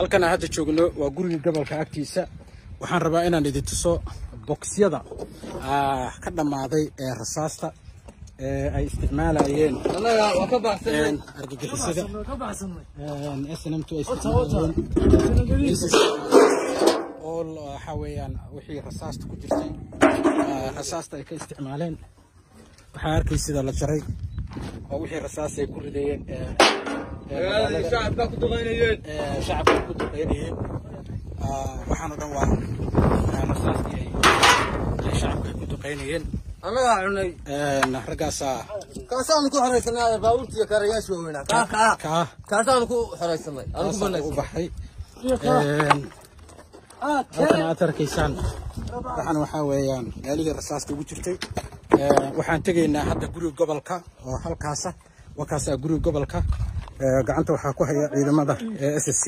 halkan aan hadda joogno waa guriga gobolka agtiisa waxaan rabaa inaan idin tuso boksiyada ka dhammaaday ee rasaasta ee ay isticmaalayeen argagixisada snmtu ay isticmaalayeen oo waxa weeyaan wixii rasaasta ku jirtay rasaasta ay ka isticmaaleen waxaa arkay sida la jaray oo wixii rasaas ay ku ridayeen shacabka ku duqaynayeen shacabka ku duqeynayeen waxaana dhan waa rasaastii ay shacabka ay ku duqeynayeen annagaa cunay raggaasaa kaasaanu ku xoraysanay baabuurtiiyo karayaasha waaweynaa kaa kaa kaa kaasaanu ku xoraysanay aanu ku kaasaa u banaysay baxay halkan aad arkaysaan waxaan waxaa weeyaan meelihii rasaasta ugu jirtay waxaan tegaynaa hadda guriga gobolka oo halkaasa wakaasaa guriga gobolka gacanta waxaa ku haya ciidamada s s c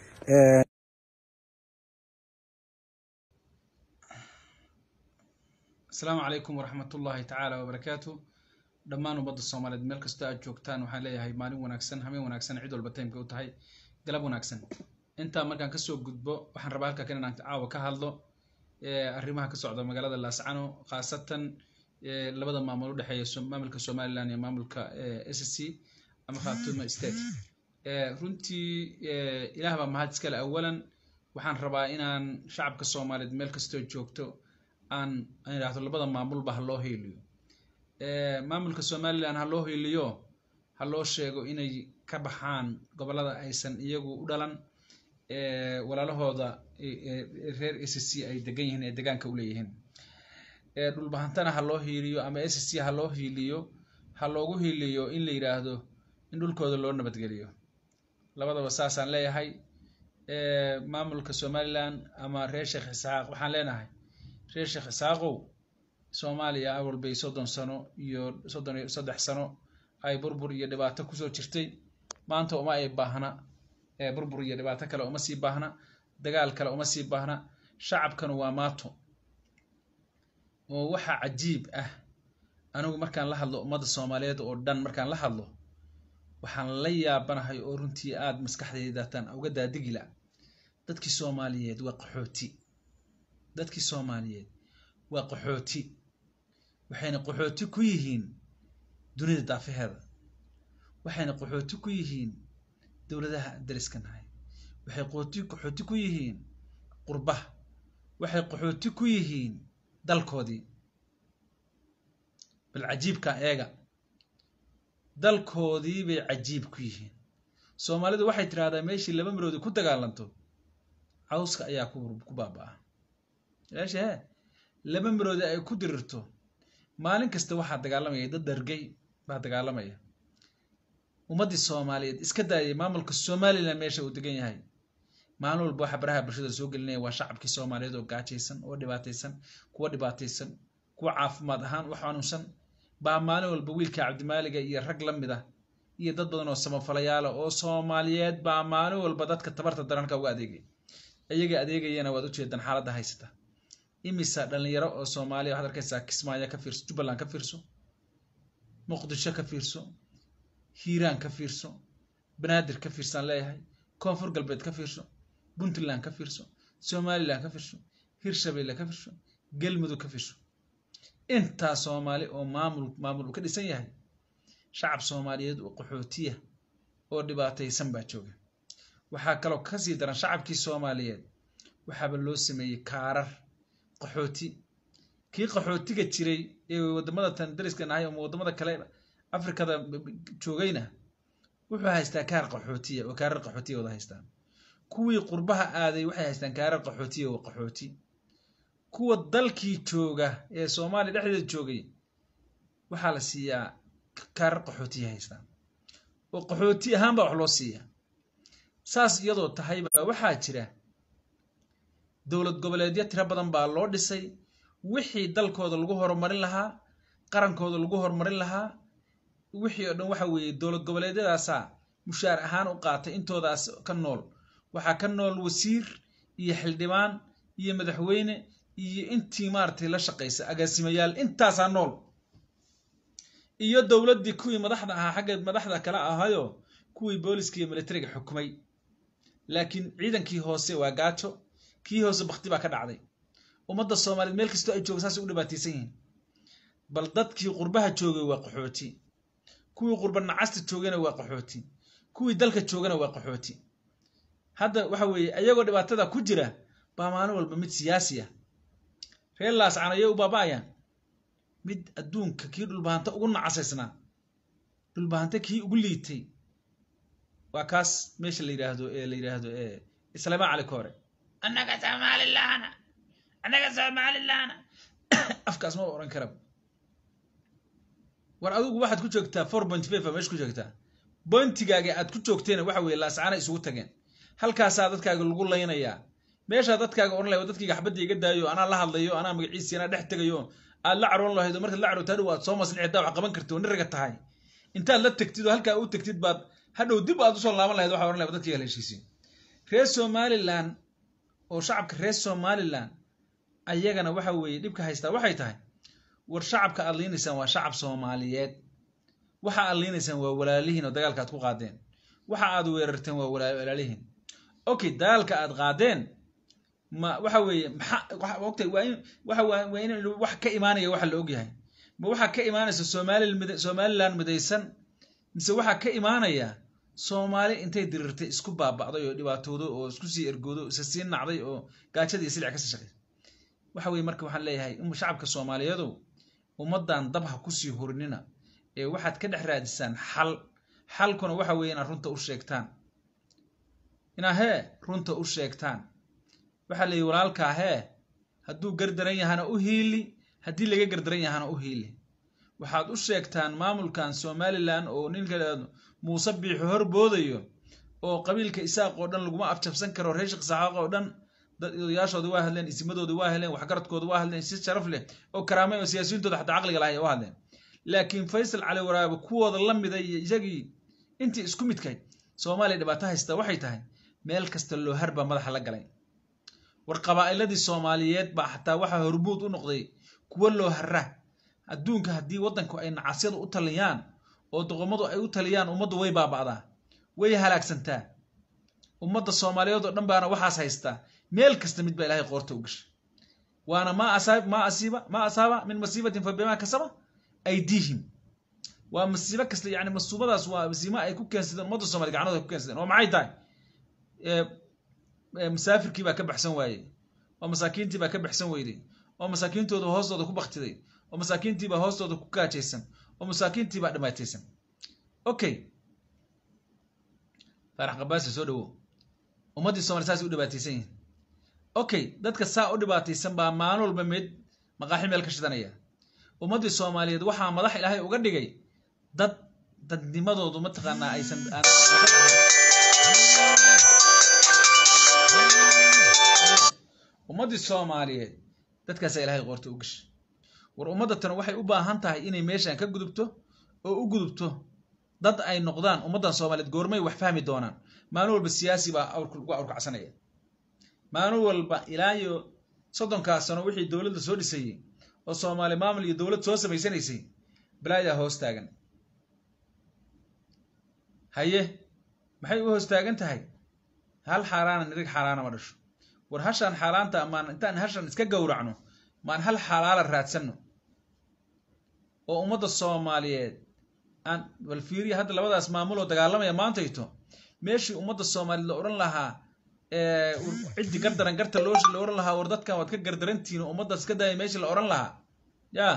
asalaamu calaykum waraxmat ullaahi tacaala wabarakaatu dhammaan ummadda soomaaliyeed meel kastoo aad joogtaan waxaan leeyahay maalin wanaagsan habeen wanaagsan cid walba taymka u tahay galab wanaagsan intaa markaan kasoo gudbo waxaan rabaa halkaa kan inaan caawa ka hadlo arrimaha ka socda magaalada laascano khaasatan labada maamul udhexeeya maamulka somaliland iyo maamulka s c ama khartouma state runtii ilaah baa mahad iskale awalan waxaan rabaa inaan shacabka soomaaliyeed meel kastoo joogto aan aan idhaahdo labada maamulba ha loo hiiliyo maamulka somaliland ha loo hiiliyo ha loo sheego inay ka baxaan gobolada aysan iyagu u dhalan walaalahooda reer s c ay degan yihiin ee degaanka u leeyihiin dhulbahantana ha loo hiiliyo ama s c ha loo hiiliyo ha loogu hiiliyo in la yidhaahdo in dhulkooda loo nabadgeliyo labadaba saasaan leeyahay maamulka somaliland ama reer sheekh isxaaq waxaan leenahay reer sheekh isaaqow soomaaliya awal bay soddon sano iyo soddon iyo saddex sano ay burbur iyo dhibaato kusoo jirtay maanta uma ay baahna burbur iyo dhibaato kale uma sii baahna dagaal kale uma sii baahna shacabkanu waa maato oo waxaa cajiib ah anigu markaan la hadlo ummadda soomaaliyeed oo dhan markaan la hadlo waxaan la yaabanahay oo runtii aada maskaxdaydataan uga daadigila dadkii soomaaliyeed waa qaxooti dadkii soomaaliyeed waa qaxooti waxayna qaxooti ku yihiin dunida daafaheeda waxayna qaxooti ku yihiin dowladaha dariska nahay waxay qooti qaxooti ku yihiin qurbaha waxay qaxooti ku yihiin dalkoodii bal cajiibka eega dalkoodii bay cajiib ku yihiin soomaalidu waxay tidhahdaa meeshii laba maroodi ku dagaalanto cawska ayaa ku baaba-a meesha hee laba maroodi ay ku dirirto maalin kasta waxaa dagaalamaya dad dhargay baa dagaalamaya ummaddii soomaaliyeed iska daayay maamulka somalilan meesha uu degan yahay maalin walba waxa baraha bulshada soo gelinaya waa shacabkii soomaaliyeed oo gaajaysan oo dhibaataysan kuwa dhibaataysan kuwa caafimaad ahaan u xanuunsan baa maalin walba wiilka cabdimaaliga iyo rag la mid ah iyo dad badan oo samafalayaala oo soomaaliyeed baa maalin walba dadka tabarta daranka uga adeegay iyaga adeegayana waad ujeedaan xaaladda haysata imisa dhalinyaro oo soomaaliya waxaad arkaysaa kismaayo ka fiirso jubbaland ka fiirso muqdisho ka fiirso hiiraan ka fiirso banaadir ka fiirsaan leeyahay koonfur galbeed ka fiirso puntland ka fiirso somaliland ka fiirso hirshabelle ka fiirso galmudug ka fiirso intaa soomaali oo maamul maamul uu ka dhisan yahay shacab soomaaliyeed oo qaxootiya oo dhibaataysan baa jooga waxaa kaloo kasii daran shacabkii soomaaliyeed waxaaba loo sameeyey kaarar qaxooti kii qaxootiga jiray ee wadamada tan dariska nahay ama wadamada kale afrikada joogayna wuxuu haystaa kaar qaxootiya oo kaarar qaxootiya wada haystaan kuwii qurbaha aaday waxay haystaan kaarar qaxootiya oo qaxooti kuwa dalkii jooga ee soomaaliya dhexdeeda joogay waxaa la siiyaa kaarar qaxootiya haystaan oo qaxooti ahaan baa wax loo siiya saas iyadoo tahayba waxaa jira dowlad goboleedyo tiro badan baa loo dhisay wixii dalkooda lagu horumarin lahaa qarankooda lagu horumarin lahaa wixii oo dhan waxa weeye dowlad goboleedyadaasaa mushaar ahaan u qaatay intoodaas ka nool waxaa ka nool wasiir iyo xildhibaan iyo madaxweyne iyo intii maaragtay la shaqaysa agaasimayaal intaasaa nool iyo dowladdii kuwii madaxda ahaa xagga madaxda kale ahayo kuwii booliska iyo militariga xukumay laakiin ciidankii hoose waa gaajo kii hoose bakti baa ka dhacday ummadda soomaaliyeed meel kastoo ay jooga saasay u dhibaataysan yihiin bal dadkii qurbaha joogay waa qaxooti kuwii qurba nacasta joogana waa qaxooti kuwii dalka joogana waa qaxooti hadda waxa weeye ayagoo dhibaatada ku jira baa maalin walba mid siyaasi ah reer laascan ayay u baaba'ayaan mid adduunka kii dhulbahanta ugu nacasaysnaa dhulbahanta kii ugu liitay waa kaas meesha la yidhaahdo ee la yidhaahdo ee islaama cali koore annaga soomaalilahana annaga soomaalilahana afkaas ma oran kara war adigu waxaad ku joogtaa four point five meesha ku joogtaa bointigaaga aad ku joogteena waxa weeye laascana isugu tageen halkaasaa dadkaaga lagu laynayaa meeshaa dadkaaga oran lahay dadkayga xabadda iga daayo anaa la hadlayo anaa magaciisi anaa dhex tegayo aad la caroon lahayd oo markaad la carooto hadhow aad soo maslixdaa wax qaban kartid oo niraga tahay intaad la tegtid oo halkaa u tegtid baad hadhow dib aad usoo laaban lahayd waxa oran lahay dadkayga la heshiisiin reer somaliland oo shacabka reer somaliland ayagana waxa weeye dhibka haystaa waxay tahay war shacabka aad liinaysaan waa shacab soomaaliyeed waxa aad liinaysaan waa walaalihiin oo dagaalka aad ku qaadeen waxa aad weerarteen waa walaalihiin okay dagaalka aad qaadeen ma waxa weeye maxaa ogtay waa in waxa waa in wax ka imaanaya waxa la ogyahay ma waxaa ka imaanaysa somali somaliland midaysan mise waxaa ka imaanaya soomaali intay dirirtay isku baaba'day oo dhibaatoodo oo isku sii ergoodo isa sii nacday oo gaajada iyo silic kasii shaqay waxa weye marka waxaan leeyahay shacabka soomaaliyeedow ummaddan dab ha kusii horinina ee waxaad ka dhex raadisaan xal xalkuna waxa weeye inaad runta u sheegtaan inaa hee runta u sheegtaan waxaa layihi walaalkaa hee hadduu gardaran yahana u hiili haddii laga gardaran yahana u hiili waxaad u sheegtaan maamulkan somalilan oo ninka muuse biixi hor boodayo oo qabiilka isaaq oo dhan laguma afjabsan karo reer shaq saxaaq oo dhan dad odayaashooda waa hadleen isimadooda waa hadleen waxgaradkooda waa hadleen si sharaf leh oo karaamay oo siyaasiyintooda xataa caqliga lahay waa hadleen laakiin faysal cali waraabe kuwooda la mida iyo isagii intii isku midkay soomaaliya dhibaato haysta waxay tahay meel kasta loo harbaa madaxa la galay war qabaa'iladii soomaaliyeed baa xataa waxaa hormuud u noqday kuwo loo hara adduunka haddii waddanku ay nacasyadu u taliyaan oo doqomadu ay u taliyaan ummaddu way baaba'daa way halaagsantaa ummadda soomaaliyeed oo dhan baana waxaas haystaa meel kasta mid baa ilaahay qoorta u gashay waana maa asaab maa asiiba maa asaaba min masiibatin fa bimaa kasaba aydiihim waa masiibo kasta yani masuubadaas waa masiimo ay ku keensadeen ummadda soomaliya gacnooda ay ku keensadeen oo maxay tahay musaafirkii baa ka baxsan waayey oo masaakiintii baa ka baxsan weyday oo masaakiintooda hoostooda ku baktiday oo masaakiintii baa hoostooda ku gaajaysan oo masaakiintii baa dhibaataysan okay faarax qabaasi soo dhawo ummaddii somalia saasay u dhibaataysan yihin okay dadka saa u dhibaataysan baa maalin walba mid maqaaxi meel ka shidanaya ummaddii soomaaliyeed waxaa madax ilaahay uga dhigay dad dadnimadoodu mataqaanaa aysan ummaddii soomaaliyeed dadkaasaa ilaahay qoorta u gashay war ummadda tan waxay u baahan tahay inay meeshan ka gudubto oo u gudubto dad ay noqdaan ummaddan soomaaliyeed goormay wax fahmi doonaan maalin walba siyaasi baa lagu awrkacsanaya maalin walba ilaa iyo soddonkaas sano wixii dowladda soo dhisayey oo soomaali maamul iyo dowlad soo samaysanaysay balaayaa hoos taagan haye maxay u hoos taagan tahay hal xaaraana nirig xaaraana ma dhasho war hashaan xaaraanta maan intaan hashan iska gowracno maan hal xalaala raadsanno oo ummadda soomaaliyeed aan bal fiiriya hadda labadaas maamul oo dagaalamaya maantayto meeshii ummadda soomaaliyeed la odhan lahaa ciddii gardaran garta loo la odhan lahaa war dadkan waad ka gardarantihiin oo ummaddaas iska daaya meeshii la odhan lahaa yaa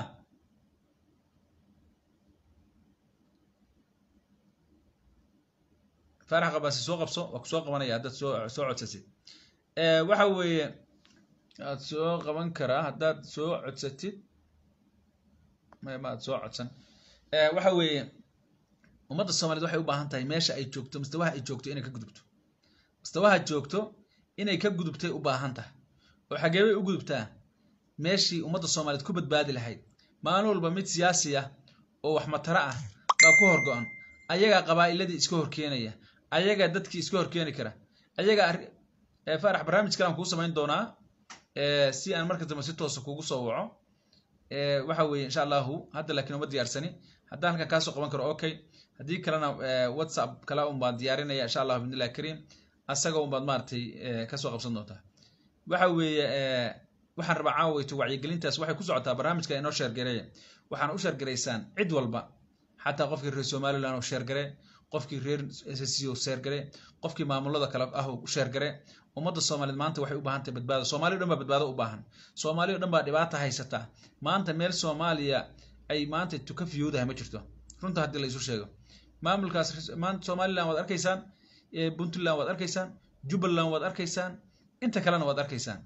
faarax qabaasi soo qabso waa kusoo qabanaya haddaad soo soo codsasid waxa weeye aad soo qaban karaa haddaad soo codsatid ma aad soo codsan waxa weeye ummadda soomaliyeed waxay u baahan tahay meesha ay joogto mustawaha ay joogto inay ka gudubto mustawaha joogto inay ka gudubtay u baahan tahay oo xagee bay u gudubtaa meeshii ummadda soomaaliyeed ku badbaadi lahayd maalin walba mid siyaasi ah oo wax mataro ah baa ku horgo-an ayagaa qabaa'iladii iska horkeenaya ayagaa dadkii iska horkeeni kara ayagaa faarax barnaamij kalaan kuu samayn doonaa si aan marka dambe si toosa kugu soo waco waxa weeye insha allahu hadda laakiin uma diyaarsani haddaan halkan kaasoo qaban karo okay haddii kalena whatsapp kala un baan diyaarinaya insha allahu bidnillahi kariim asaga unbaad maaragtay kasoo qabsan doontaa waxa weeye waxaan rabaa caawayto wacyigelintaas waxay ku socotaa barnaamijka inoo sheergareeya waxaan u sheergaraysaan cid walba xataa qofkii reer somaliland oo sheergare qofkii reer ssc oo sheergare qofkii maamulada kale ah oo sheergare ummadda soomaaliyeed maanta waxay u baahan tahay badbaado soomaaliya o dhan baa badbaado u baahan soomaaliya o dhan baa dhibaata haysataa maanta meel soomaaliya ay maanta tuka fiyoodahay ma jirto runta haddii la isu sheego maamulkaas maanta somaliland waad arkaysaan puntland waad arkaysaan jubbaland waad arkaysaan inta kalena waad arkaysaan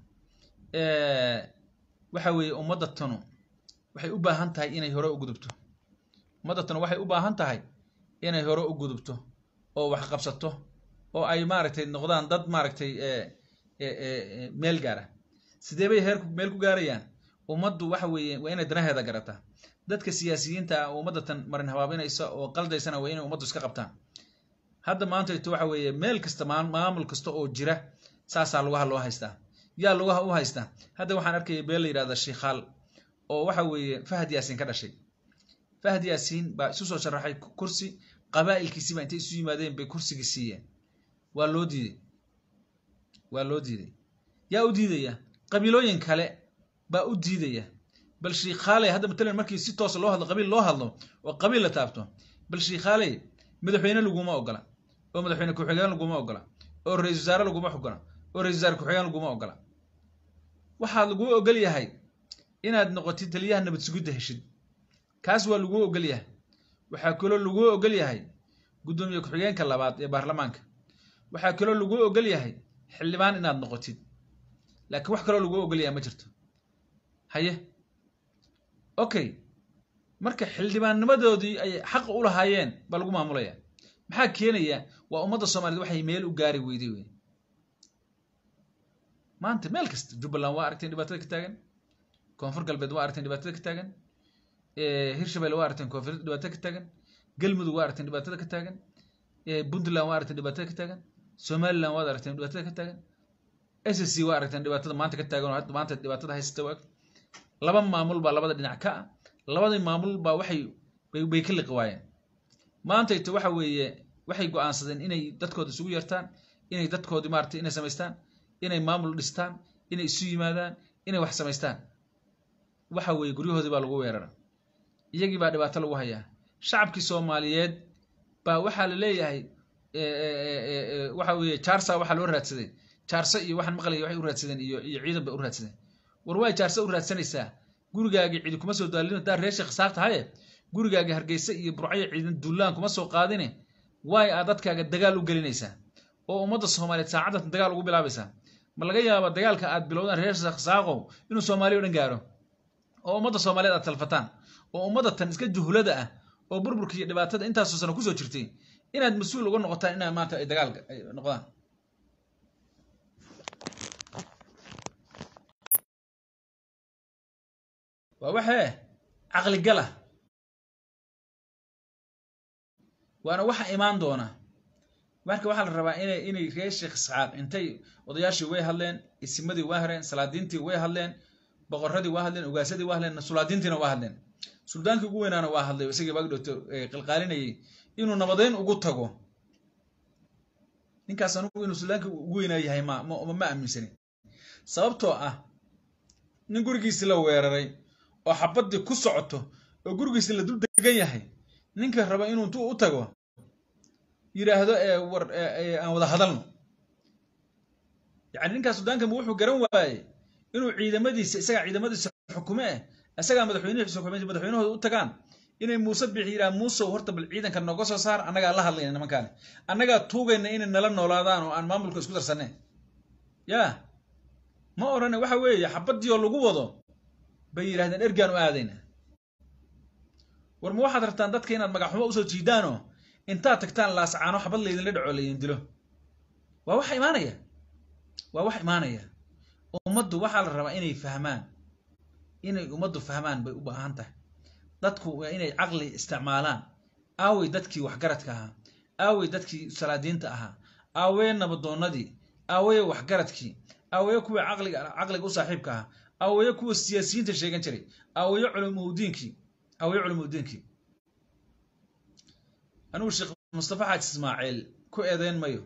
waxa weeye ummadda tanu waxay u baahan tahay inay hore u gudubto ummadda tanu waxay u baahan tahay inay hore u gudubto oo wax qabsato oo ay maaragtay noqdaan dad maaragtay meel gaara sidee bay heer meel ku gaarayaan ummaddu waxa weeye waa inay danaheeda garataa dadka siyaasiyiinta ah ummadda tan marin habaabinaysa oo qaldaysana waa inay ummaddu iska qabtaan hadda maantayto waxa weeye meel kasta maamul kasta oo jira saasaa lugaha loo haystaa yaa lugaha u haystaa hadda waxaan arkaya beel la yidhahda shiikhaal oo waxa weeye fahad yaasiin ka dhashay fahad yaasiin baa isu soo sharaxay kursi qabaa'ilkiisiiba intay isu yimaadeen bay kursigii siiyeen waa loo diiday waa loo diiday yaa u diidaya qabiilooyin kale baa u diidaya bal shiikhaaley hadda matalan markii si toosa loo hadlo qabiil loo hadlo oo qabiil la taabto bal shiikhaaley madaxweyne laguma ogola oo madaxweyne ku-xigeen laguma ogola oo ra-isul wasaare laguma ogola oo ra-isul wasaare ku-xigeen laguma ogola waxaa laguu ogol yahay inaad noqotid taliyaha nabad sugidda heshid kaas waa laguu ogol yahay waxaa kaloo laguu ogol yahay guddoomiye ku-xigeenka labaad ee baarlamaanka waxaa kaloo laguu ogol yahay xildhibaan inaad noqotid laakiin wax kaloo laguu ogol yahay ma jirto haye okay marka xildhibaannimadoodii ay xaq u lahaayeen baa lagu maamulaya maxaa keenaya waa ummadda soomaaliyed waxay meel u gaari weyday wey maanta meel kasta jubbaland waa aragteen dhibaatada ka taagan koonfur galbeed waa aragteen dhibaatada ka taagan hirshabelle waa aragteen koonfur dhibaatada ka taagan galmudug waa aragteen dhibaatada ka taagan puntland waa aragteen dhibaatada ka taagan somaliland waad aragteen dhibaatada ka taagan s c waa aragteen dhibaatada maanta ka taagan oo maanta dhibaatada haysata waag laba maamul baa labada dhinac ka ah labadii maamul baa waxay bay ka liqi waayeen maantayto waxa weeye waxay go-aansadeen inay dadkooda isugu yartaan inay dadkoodii maarata inay samaystaan inay maamul dhistaan inay isu yimaadaan inay wax samaystaan waxa weeye guryahoodii baa lagu weerara iyagii baa dhibaato lagu hayaa shacabkii soomaaliyeed baa waxaa la leeyahay waxa weeye jaarsa waxaa loo raadsaday jaarso iyo waxaan maqlaya waxay u raadsadeen iyo iyo ciidan bay u raadsadeen war waay jaarso u raadsanaysaa gurigaagii cidi kuma soo daalin hadaa reer sheekh saaq tahaye gurigaagii hargeysa iyo burcayo ciidan duulaan kuma soo qaadine waay aad dadkaaga dagaal u gelinaysaa oo ummadda soomaaliyeed saacaddan dagaal ugu bilaabaysaa ma laga yaaba dagaalka aad bilowdaan reer sheekh saaqow inuu soomaaliya o dhan gaaro oo ummadda soomaaliyeed aad talfataan oo ummadda tan iska juhlada ah oo burburka iyo dhibaatada intaasoo sano kusoo jirtay inaad mas-uul uga noqotaan inaa maanta ay dagaal ay noqdaan waa waxee caqligala waana waxa imaan doona marka waxaa la rabaa inay inay reer sheekh isxaaq intay odayaashii way hadleen isimadii waa hareen salaadiintii way hadleen boqoradii waa hadleen ogaasadii waa hadleen sulaadiintiina waa hadleen suldaankii ugu weynaana waa hadlay isagii baagdhowto qalqaalinayay inuu nabadeyn ugu tago ninkaas anugu inuu suldaankii ugu weynaa yahay ma ma aaminsani sababtoo ah nin gurigiisi la weeraray oo xabadii ku socoto oo gurigiisi la dul degan yahay ninka raba inuu intuu u tago yidhaahdo war aan wada hadalno yani ninkaas sudaanka ma wuxuu garan waayey inuu ciidamadiisa isagaa ciidamadiisa xukume eh isagaa madaxweynihiisa xukume madaxweynahooda u tagaan inay muuse bixi yidhaha muusow horta bal ciidanka nooga soo saar annagaa la hadlayna nimankaani annagaa tuugayna inay nala noolaadaan oo aan maamulka isku darsaneen yaa ma odhane waxa weeye xabadii oo lagu wado bay yidhahdeen ergaan u aadayna war ma waxaad rabtaan dadka inaad magaxxumo usoo jiidaanoo intaad tagtaan laascaano xabad laydinla dhaco laydin dilo waa wax imaanaya waa wax imaanaya ummaddu waxaa la rabaa inay fahmaan inay ummaddu fahmaan bay u baahan tahay dadku waa inay caqli isticmaalaan aawey dadkii waxgaradka ahaa aawey dadkii salaadiinta ahaa aaweye nabadoonnadii aaweye waxgaradkii aaweye kuwa caqliga caqliga u saaxiibka ahaa aaweye kuwa siyaasiyiinta sheegan jiray aaweye culumudiinkii aaweye culumudiinkii anigu sheekh mustafa xaaji ismaaciil ku eedeyn mayo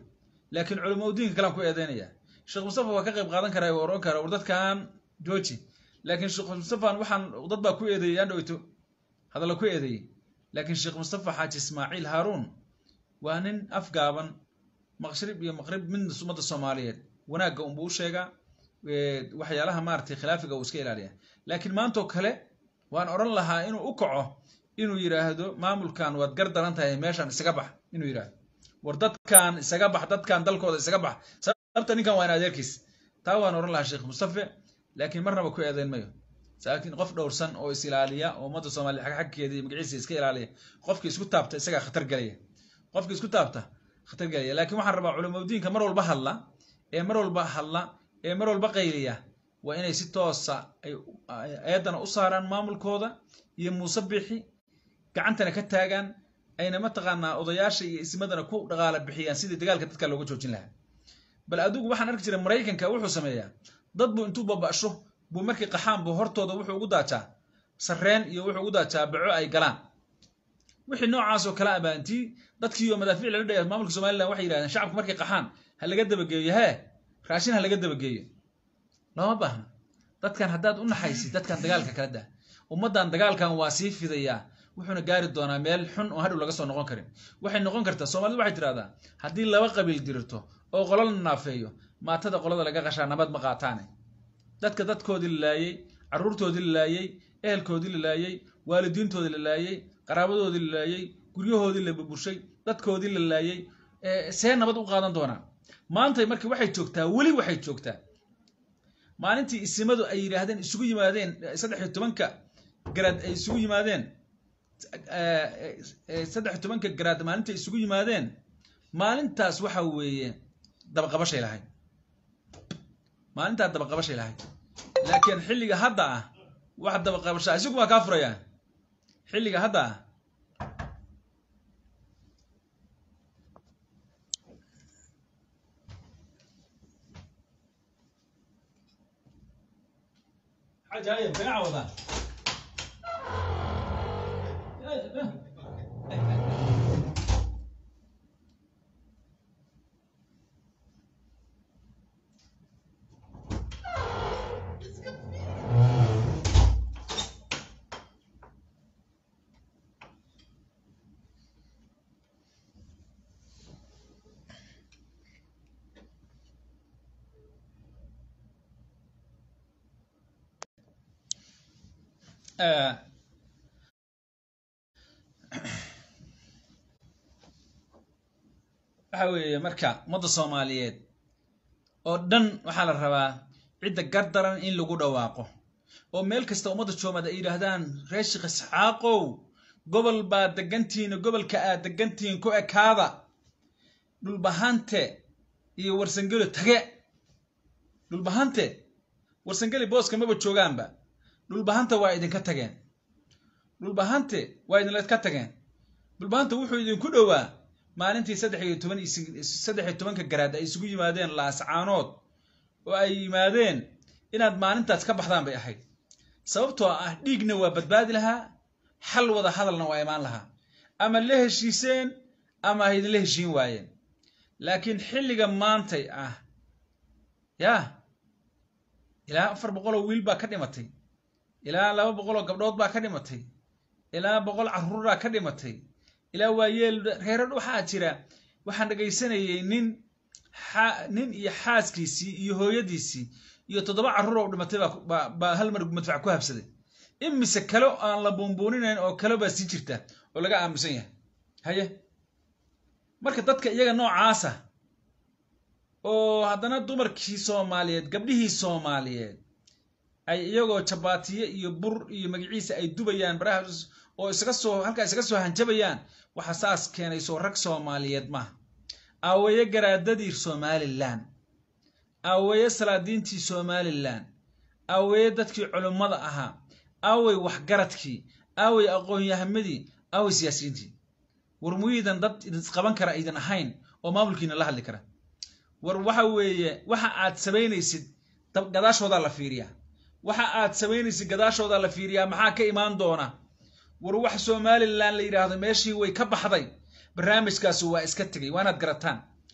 laakiin culamo diinka kalean ku eedeynaya sheekh mustafa waa ka qayb qaadan karaa oo oran kara war dadkan jooji laakiin sheekh mustafan waxaan dad baa ku eedeeyey aan dhoweyto hadalla ku eedeeyey laakiin sheekh mustafa xaaji ismaaciil haaruun waa nin afgaaban maqrib iyo maqrib midna ummadda soomaaliyeed wanaagga unbuu u sheegaa waxyaalaha maaragtay khilaafiga uu iska ilaaliya laakiin maantoo kale waan odhan lahaa inuu u kaco inuu yidhaahdo maamulkan waad gar daran tahay meeshan isaga bax inuu yidhaahdo war dadkan isaga bax dadkan dalkooda isaga bax sababta ninkan waa in adeerkiis taa waan odhan lahaa sheekh mustafe laakiin marnaba ku eedeyn mayo laakiin qof dhowrsan oo is ilaaliya oo ummadda soomaaliya xag xagkeeda iyo magaciisa iska ilaaliya qofki isku taabta isagaa khatar gelaya qofki isku taabta khatar gelaya laakiin waxaan rabaa culamadiinka mar walba hadla ee mar walba hadla ee mar walba qayliya waa inay si toosa ay eedana u saaraan maamulkooda iyo muuse bixi gacantana ka taagaan ayna mataqaanaa odayaasha iyo ismadana ku dhaqaala bixiyaan sidii dagaalka dadka looga joojin lahaa bal adigu waxaan arki jiray maraykanka wuxuu sameeyaa dad buu intuu baba'sho buu markii qaxaan buu hortooda wuxuu ugu daajaa sarreen iyo wuxuu ugu daajaa baco ay galaan wixii noocaasoo kale abaa intii dadkiioo madaafiic lala dhaya maamulka somalilan waxay yidhahdeen shacabku markay qaxaan ha laga dabageeyo hee raashin ha laga dabageeyo looma baahna dadkan haddaad u naxaysid dadkan dagaalka kala dah ummaddan dagaalkan waa sii fidayaa wuxuuna gaari doonaa meel xun oo hadhow laga soo noqon karin waxay noqon kartaa soomaalidu waxay tidhahdaa haddii laba qabiil dirirto oo qolo la naafeeyo maatada qolada laga qashaa nabad ma qaataane dadka dadkoodii la laayey carruurtoodii la laayey ehelkoodii la laayey waalidiintoodii la laayey qaraabadoodii la laayey guryahoodii la buburshay dadkoodii la laayey see nabad u qaadan doonaa maantay markii waxay joogtaa weli waxay joogtaa maalintii isimadu ay yidhaahdeen isugu yimaadeen saddex iyo tobanka garaad ay isugu yimaadeen saddex iyo tobanka garaad maalintii isugu yimaadeen maalintaas waxa weeye dabaqabashay lahayd maalintaa dabaqabashay lahayd laakiin xilliga hadda ah wax dabaqabashaa isagu waa kaa furayaa xilliga hadda ah عجايب بنعوضة waxa weeye marka ummadda soomaaliyeed oo dhan waxaa la rabaa cidda gardaran in lagu dhawaaqo oo meel kasta ummadda joomaad ay yidhaahdaan reer sheekh isxaaqow gobol baa degantihiin gobolka aad degantihiin ku ekaada dhulbahante iyo warsangelo tage dhulbahante warsangeli booska maba joogaanba dhulbahanta waa idinka tageen dhulbahante waa idinka tageen dhulbahanta wuxuu idinku dhowaa maalintii saddex iyo toban saddex iyo tobanka garaad ay isugu yimaadeen laascaanood oo ay yimaadeen inaad maalintaas ka baxdaan bay ahayd sababtoo ah dhiigna waa badbaadi lahaa xal wada hadalna waa imaan lahaa ama la heshiiseen ama ha idinla heshiin waayeen laakiin xilliga maantay ah yaa ilaa afar boqoloo wiil baa ka dhimatay ilaa laba boqoloo gabdhood baa ka dhimatay ilaa boqol carruuraa ka dhimatay ilaa waayeel reerar waxaa jira waxaan dhegaysanayay nin nin iyo xaaskiisii iyo hooyadiisii iyo toddoba carruur oo dhimatay baa hal mar madfac ku habsaday imise kale aan la buunbuuninayn oo kale baa sii jirta oo laga aamusan yahay haye marka dadka iyaga noocaasa oo haddana dumarkii soomaaliyeed gabdhihii soomaaliyeed ay iyagoo jabaatiye iyo bur iyo magaciisa ay dubayaan baraha oo isaga soo halkaa isaga soo hanjabayaan waxa saas keenay soo rag soomaaliyeed maaha aawaye garaadadii somalilan aawaye salaadiintii somalilan aawaye dadkii culummada ahaa aaway waxgaradkii aaway aqoon-yahamadii aaway siyaasiyiintii war muyiidan dad idinqaban kara idin ahayn oo maamulkiina la hadli kara war waxa weeye waxa aad samaynaysid gadaashoodaa la fiiriyaa waxa aad samaynaysid gadaashoodaa la fiiriyaa maxaa ka imaan doona war wax somalilan la yidhaahdo meeshii way ka baxday barnaamijkaasi waa iska tegay waa inaad garataan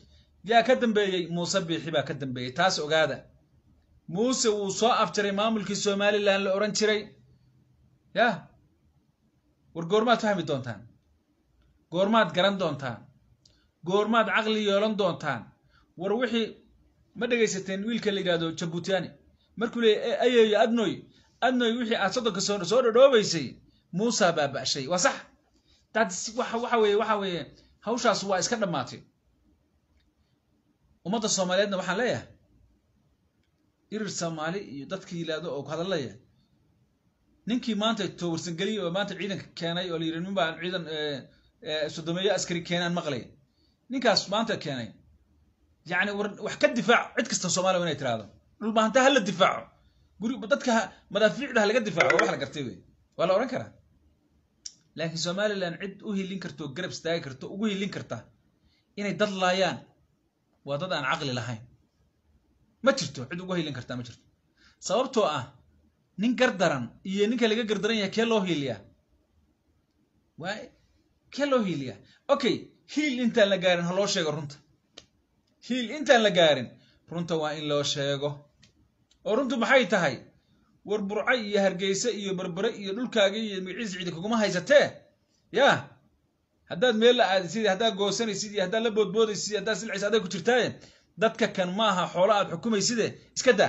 yaa ka dambeeyey muuse biixi baa ka dambeeyey taas ogaada muuse wuu soo afjaray maamulkii somalilan la odhan jiray yah war goormaad fahmi doontaan goormaad garan doontaan goormaad caqli yeelan doontaan war wixii ma dhegaysateen wiilka la yidhahdo jabutiani markuu leeyay ayeeyo adnoy adnoy wixii aad soddonka soo soo dhodhoobaysay muusa baaba'shay waa sax daad waxa waxa weeye waxa weeye hawshaas waa iska dhammaatay ummadda soomaaliyeedna waxaan leeyahay irir soomaali iyo dadkii yidhaahdo oo ku hadalaya ninkii maanta towarsangeliyey oo maanta ciidanka keenay oo la yidhi nin baan ciidan sodomeeyo askari keenaan maqlay ninkaas maanta keenay yacni war wax ka difaac cid kasta soomaaliya waa inay tiraahdo dhulbahantaa ha la difaaco guri dadka madaafiicda ha laga difaaco waa wax la gartay wey waa la odhan karaa laakiin somalilan cid u hilin karto garab istaagi karto ugu hilin karta inay dad laayaan waa dad aan caqli lahayn ma jirto cid ugu hilin kartaa ma jirto sababtoo ah nin gardaran iyo ninka laga gardaran yahay kee loo hiiliyaa waa kee loo hiiliyaa okay hiil intaan la gaarin ha loo sheego runta hiil intaan la gaarin runta waa in loo sheego oo runtu maxay tahay war burco iyo hargeyse iyo berbere iyo dhulkaaga iyo magaciisa cidi kuguma haysatee yaa haddaad meel la aadisid haddaad goosanaysid iyo haddaad la boodboodaysid iyo haddaad silcaysa aday ku jirtaaye dadka kan maaha xoolo aad xukumayside iska daa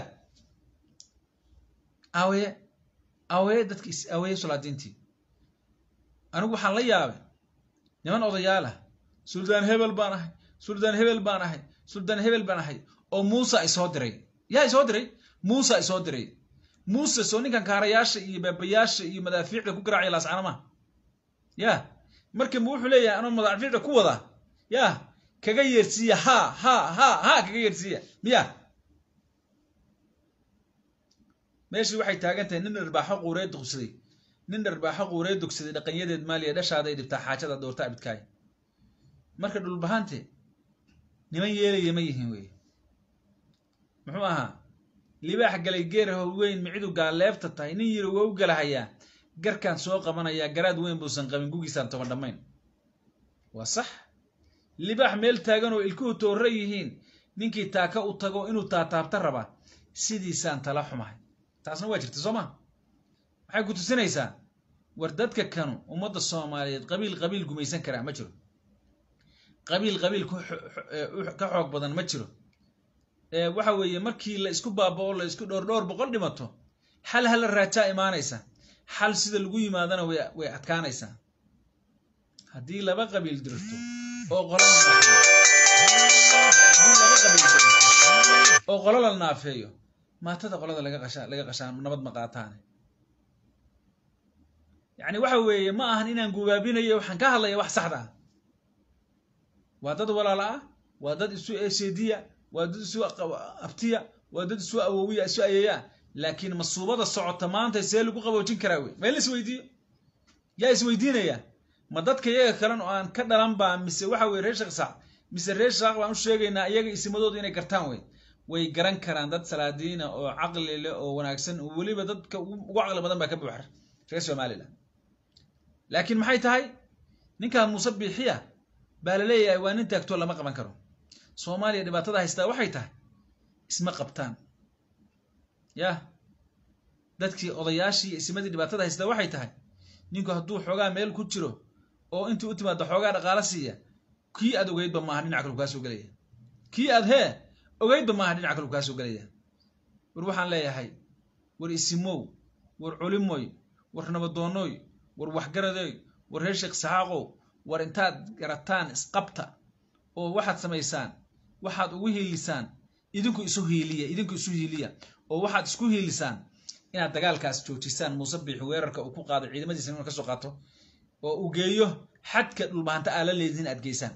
aweye aweye dadki aweye solaadiintii anigu waxaan la yaabay niman odayaalah suldaan hebel baan ahay suldaan hebel baan ahay suldaan hebel baan ahay oo muusa isoo diray yaa isoo diray muusa isoo diray muuse soo ninkan kaarayaasha iyo baabayaasha iyo madaafiicda ku garaacaya laascanamaha ya marka ma wuxuu leeyahay anoo madaafiicda ku wada ya kaga yeersiiya ha ha ha ha kaga yeersiiya miya meeshii waxay taagan tahay nin dharbaaxo quuree dugsaday nin dharbaaxo quuree dugsaday dhaqanyadeed maaliya dhashaada ay dhibtaa xaajada doorta abidkaay marka dhulbahante niman yeelaya ma yihiin wey muxuu ahaa libaax galay geer howweyn micidu gaaleebta tahay nin yiri waa u galahayaa garkaan soo qabanayaa garaad weyn buusan qabin gugiisaan toban dhammayn waa sax libaax meel taagan oo ilkuhu toorra yihiin ninkii taaka u tago inuu taataabta rabaa sidiisaan tala xumahay taasna waa jirta soo ma waxay ku tusinaysaa war dadka kanu ummadda soomaaliyeed qabiil qabiil gumaysan karaa ma jiro qabiil qabiil ka xoog badan ma jiro waxa weeye markii la isku baabao la isku dhowr dhowr boqol dhimato xal hala raajaa imaanaysa xal sida lagu yimaadana way adkaanaysaa haddii laba qabiil dirto oo oo qolo la naafeeyo maatada qolada laga qashaa laga qashaa nabad ma qaataane yacni waxa weeye ma ahan inaan gubaabinayo waxaan ka hadlaya wax saxda ah waa dad walaala ah waa dad isu eseediya waa dad isu abtiya waa dad isu awowiya isu ayeeyaa laakiin masuubada socota maanta see lagu qaboojin karaa wey ma in la isweydiiyo yaa isweydiinaya ma dadka iyaga kalen oo aan ka dhalan baa mise waxa weye reer shaqsac mise reer shaaq baan u sheegaynaa iyaga isimadooda inay gartaan wey way garan karaan dad salaadiina oo caqli leh oo wanaagsan oo weliba dadka ugu caqli badan baa ka buuxa reer somalilan laakiin maxay tahay ninkaan muuse biixiya baa la leeyahay waa nin taagtoo lama qaban karo soomaaliya dhibaatada haystaa waxay tahay isma qabtaan yah dadkii odayaashii iyo isimadii dhibaatada haystaa waxay tahay ninku hadduu xoogaa meel ku jiro oo intii u timaado xoogaa dhaqaalo siiya kii aad ogeydba maaha dhinaca kalu kaa soo gelaya kii aad hee ogeydba maaha dhinaca kalu kaa soo gelaya war waxaan leeyahay war isimow war culimoy war nabadoonoy war waxgaradoy war reer sheekh saxaaqow war intaad garataan isqabta oo waxaad samaysaan waxaad ugu hiilisaan idinku isu hiiliya idinku isu hiiliya oo waxaad isku hiilisaan inaad dagaalkaas joojisaan muuse biixi weerarka uu ku qaado ciidamadiisa inuu ka soo qaato oo uu geeyo xadka dhulbahanta aa la leedihin aad geysaan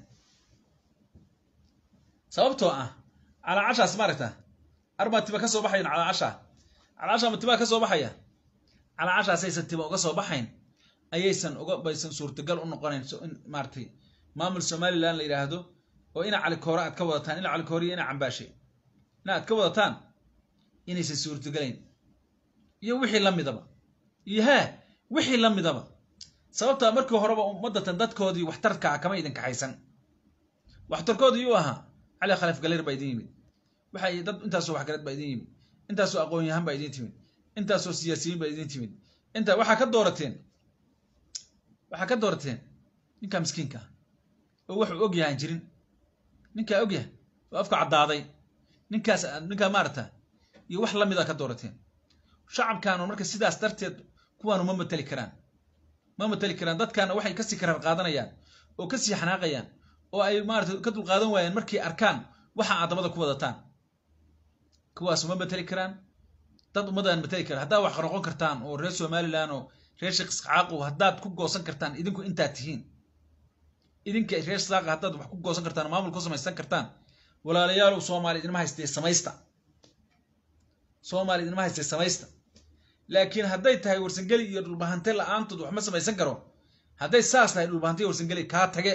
sababtoo ah calaacashaas maaragta arbaa tiba ka soo baxayan calaacasha calaacasha ma tibaa ka soo baxaya calaacashaasaysan tiba uga soo baxayn ayaysan uga baysan suurtagal u noqonayn in maaratay maamul somalilan la yidhaahdo oo ina calikoore aad ka wadataan ina calikoore iyo ina cambaashe ina aad ka wadataan inaysan suurtagalayn iyo wixii la midaba iyo hee wixii la midaba sababtaa markii horeba ummadatan dadkoodii waxtarka ah kama idin kaxaysan waxtarkoodii u ahaa cali khalif galeer baa idin yimid waxay dad intaasoo waxgarad baa idin yimid intaasoo aqoon yahan baa idin timid intaasoo siyaasiyiin baa idin timid inta waxaa ka doorateen waxaa ka doorateen ninkaa miskiinka ah oo wuxuu og yahan jirin ninkaa og yahay oo afka caddaaday ninkaas ninkaa maarata iyo wax lamid a ka doorateen shacabkaanu marka sidaas darteed kuwaanu ma mateli karaan ma mateli karaan dadkaana waxay kasii karar qaadanayaan oo kasii xanaaqayaan oo ay maarata ka dulqaadan waayaan markay arkaan waxa aad dabada ku wadataan kuwaas ma mateli karaan dad ummadaan mateli karaan haddaad wax noqon kartaan oo reer somalilan oo reer sheekh isxaaqo haddaad ku goosan kartaan idinku intaad tihiin idinka reer saaqa haddaad wax ku goosan kartaan oo maamul ku samaysan kartaan walaalayaalow soomaali idinma haystee samaysta soomaali idinma haystee samaysta laakiin hadday tahay warsangeli iyo dhulbahante la-aantood wax ma samaysan karo hadday saas tahay dhulbahante iyo warsangeli kaa tage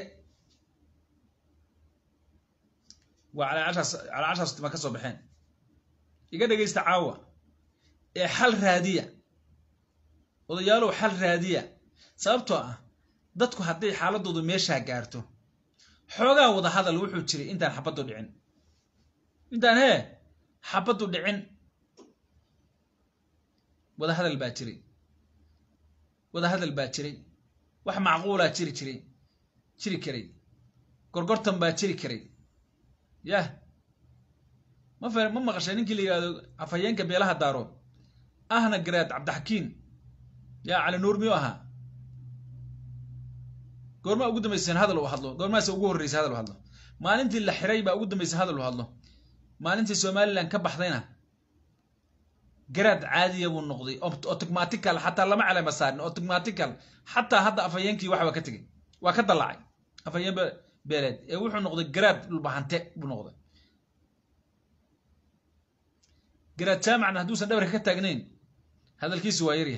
waa calaacashaas calaacashaas ma ka soo baxeen iga dhegaysta caawa ee xal raadiya odayaalow xal raadiya sababtoo ah dadku hadday xaaladoodu meeshaa gaarto xoogaa wada hadal wuxuu jiray intaan xabaddu dhicin intaan hee xabaddu dhicin wada hadal baa jiray wada hadal baa jiray wax macquulaa jiri jiray jiri karay gorgortan baa jiri karay yah ma fa ma maqashay ninkii la yidhahdo afhayeenka beelaha daarood ahna garaad cabdixakiin yaa cali nuur miyuu ahaa goormaa ugu dambayseen hadal uu hadlo goormaase ugu horreysay hadal uu hadlo maalintii la xiray baa ugu dambaysay hadal uu hadlo maalintii somalilan ka baxdayna garaad caadiya buu noqday automatical xataa lama calama saarin automatical xataa hadda afhayeenkii waxba ka tegay waa ka dallacay afhayeen beeleed ee wuxuu noqday garaad dhulbahante buu noqday garaad jaamacna hadduusan dhabarka ka taagnayn hadalkiisu waa yarya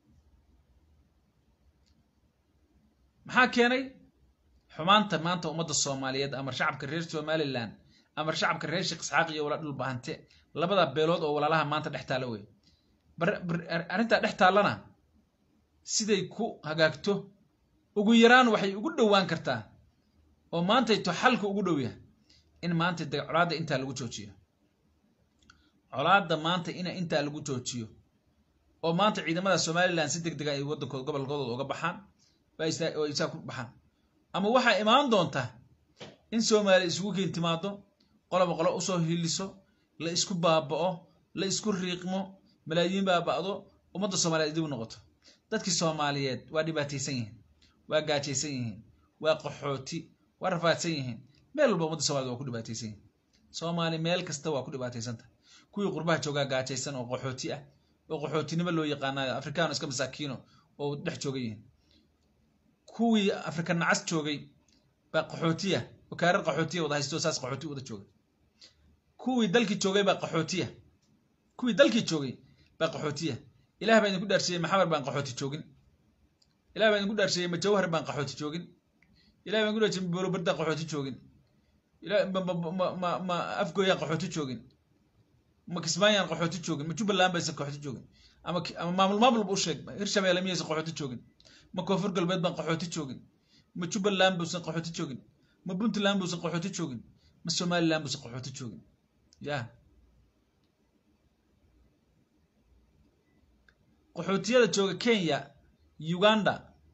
maxaa keenay xumaanta maanta ummadda soomaaliyeed ama shacabka reer somalilan ama shacabka reer sheekh isxaaq iyo wala dhulbahante labada beelood oo walaalaha maanta dhex taalla wey arrintaa dhex taallana siday ku hagaagto ugu yaraan waxay ugu dhowaan kartaa oo maantayto xalka ugu dhow yahay in maanta de colaadda intaa lagu joojiyo colaadda maanta ina intaa lagu joojiyo oo maanta ciidamada somalilan si deg dega ay waddankooda gobolkooda uga baxaan oo isaa ku baxaan ama waxaa imaan doonta in soomaaliya isugu keen timaado qoloba qolo usoo hiliso la isku baaba'o la isku riiqmo malaayiin baaba'do ummadda soomaaliyeed idigu noqoto dadkii soomaaliyeed waa dhibaataysan yihiin waa gaajaysan yihiin waa qaxooti waa rafaadsan yihiin meel walba ummadda somaliyed waa ku dhibaataysan yihiin soomaali meel kasta waa ku dhibaataysanta kuwii qurbaha joogaa gaajaysan oo qaxooti ah oo qaxootinimo loo yaqaanayo afrikaano iska masaakiino oo dhex jooga yihiin kuwii afrika nacas joogay baa qaxootiya oo kaarar qaxootiya wada haysto saas qaxooti wada jooga kuwii dalkii joogay baa qaxootiya kuwii dalkii joogay baa qaxootiya ilaah baa idinku dhaarshiyey maxamar baan qaxooti joogin ilah baa idinku dhaarshiyey majawhar baan qaxooti joogin ilah baan idinku dhaarshiyey bolobardan qaxooti joogin ma afgooyaan qaxooti joogin ma kismaayaan qaxooti joogin ma jubbaland baysan qaxooti joogin ama ama maamul maamulba u sheeg hirshabeelle miyaysan qaxooti joogin ma koonfur galbeed baan qaxooti joogin ma jubbaland buusan qaxooti joogin ma puntland buusan qaxooti joogin ma somaliland buusan qaxooti joogin ya qaxootiyada jooga kenya uganda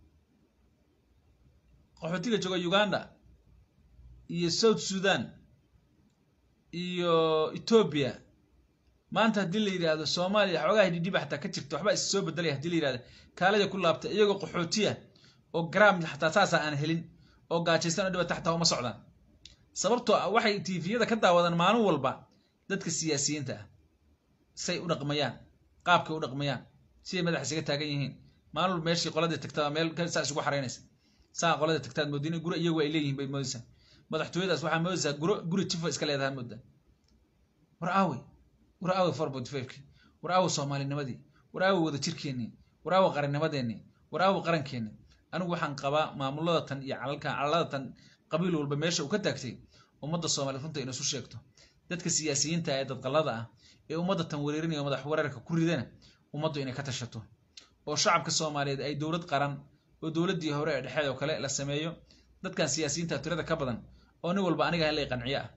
qaxootiga jooga uganda iyo south sudan iyo ethoobia maanta haddii la yidhaahdo soomaaliya xoogaha dhidhiba xataa ka jirta waxba is soo bedelaya hadii la yidhahdo kaalada ku laabta iyagoo qaxootiya oo garaam xataa saasa aan helin oo gaajaysan oo dhibata xataa uma socdaan sababtoo ah waxay tiifiyada ka daawadaan maalin walba dadka siyaasiyiinta ah say u dhaqmayaan qaabkay u dhaqmayaan siday madax isaga taagan yihiin maalin walba meeshii qoladii tagtaa meel saa isugu xaraynaysa saa qolada tagtaad moodin guro iyagu ay leeyihiin bay moodaysaa madaxtooyadaas waxaa moodaysaa guro guri jifa iska leedahay moodaa war aawey war aawey four point fiveki war aawey soomaalinimadii war aawey wada jirkeennii war aawey qarannimadeennii war aawey qarankeenni anigu waxaan qabaa maamulada tan iyo calalkan calalada tan qabiil walba meesha uu ka taagtay ummadda soomaaliya runta ina isu sheegto dadka siyaasiyiinta ee dadqallada ah ee ummadda tan wereerinaya madax weerarka ku ridana ummaddu inay ka tashato oo shacabka soomaaliyeed ay dowlad qaran oo dowladdii hore ee dhexeed oo kale la sameeyo dadkan siyaasiyiinta tirada ka badan oo nin walba aniga halay qanciyo ah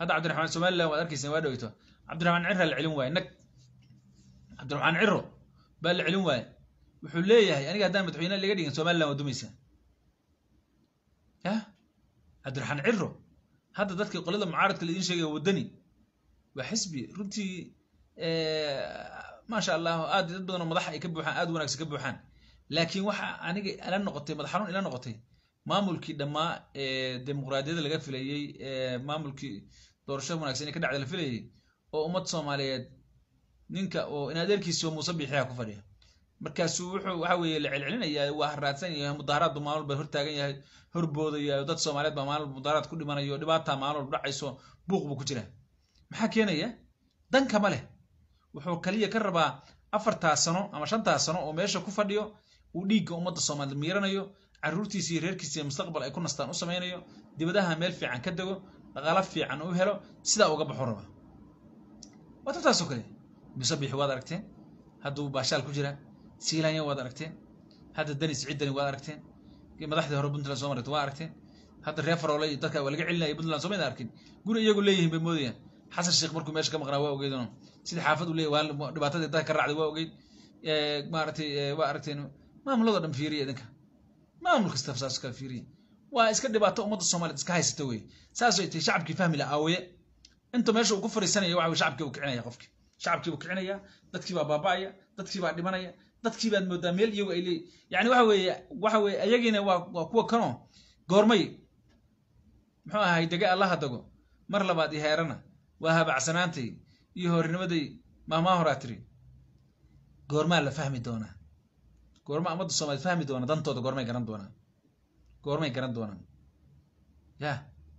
hadda cabdiraxmaan somaliland waad arkaysaa waa dhoweyto cabdiraxmaan cirra la celin waaye nag cabdiraxmaan ciro baa la celin waaye wuxuu leeyahay aniga haddaan madaxweyne laga dhigin somaliland waa dumaysaa yah cabdiraxmaan ciro hadda dadkii qolada mucaaradka la idiin sheegaya waddani waa xisbi runtii maasha allah aad dad badan oo madaxa ay ka buuxaan aad wanaagsan ka buuxaan laakiin waxa aniga ila noqotay madax xanuun ila noqotay maamulkii dhammaa ee dimuqraadiyadda laga filayey ee maamulkii doorasho wanaagsan ee ka dhacda la filayey oo ummad soomaaliyeed ninka oo in adeerkiisi oo muuse biixiya ku fadhiya markaasuu wuxuu waxa weeye la celcelinayaa waa haraadsan yahay mudaharaad buu maalin walba hortaagan yahay horboodaya dad soomaaliyeed baa maalin walba mudaharaad ku dhimanayo dhibaataa maalin walba dhacayso buuq buu ku jira maxaa keenaya dan kama leh wuxuu kaliya ka rabaa afartaa sano ama shantaa sano oo meesha ku fadhiyo uu dhiigga ummadda soomaaliyeed miiranayo carruurtiisa iyo reerkiisa iyo mustaqbal ay ku nastaan u samaynayo dibadaha meel fiican ka dego dhaqaalo fiican u helo sidaa uga baxo raba waa tabtaasoo kale musabixi waad aragteen hadduu baashaal ku jira siilanya waad aragteen hadda dani siciid dani waad aragteen madaxdii hore puntland soo maragta waa aragteen hadda reer faroole iyo dadka waa laga celinaya puntland soo mayda arkin guri iyagu leeyihiin bay moodayaan xasan sheekh markuu meesha ka maqnaa waa ogeyd sidii xaafad u leeyahy waa dhibaatadii dadka ka raacday waa ogeyd maaragtay waa aragteen maamulada dhan fiiriya idinka maamul kasta saas kala fiiriya waa iska dhibaato ummadda soomaaliyeed iska haysata wey saasay tahay shacabkii fahmi la aawaye inta meesha uu ku fariisanaya waxa weye shacabkii buu kicinaya qofki shacabkii buu kicinaya dadkii baa baaba'aya dadkii baa dhimanaya dadkii baad moodaa meel iyagu ay leeyihin yani waxa weeye waxa weeye ayagiina waa waa kuwa kanoo goormay muxuu ahay dege allaha dago mar labaad iyo heerana waa habacsanaantay iyo hornimaday maamaa horaa tiri goormaa la fahmi doonaa goorma ummadda soomaaliyed fahmi doona dantooda goormay garan doonaan goormay garan doonaan ya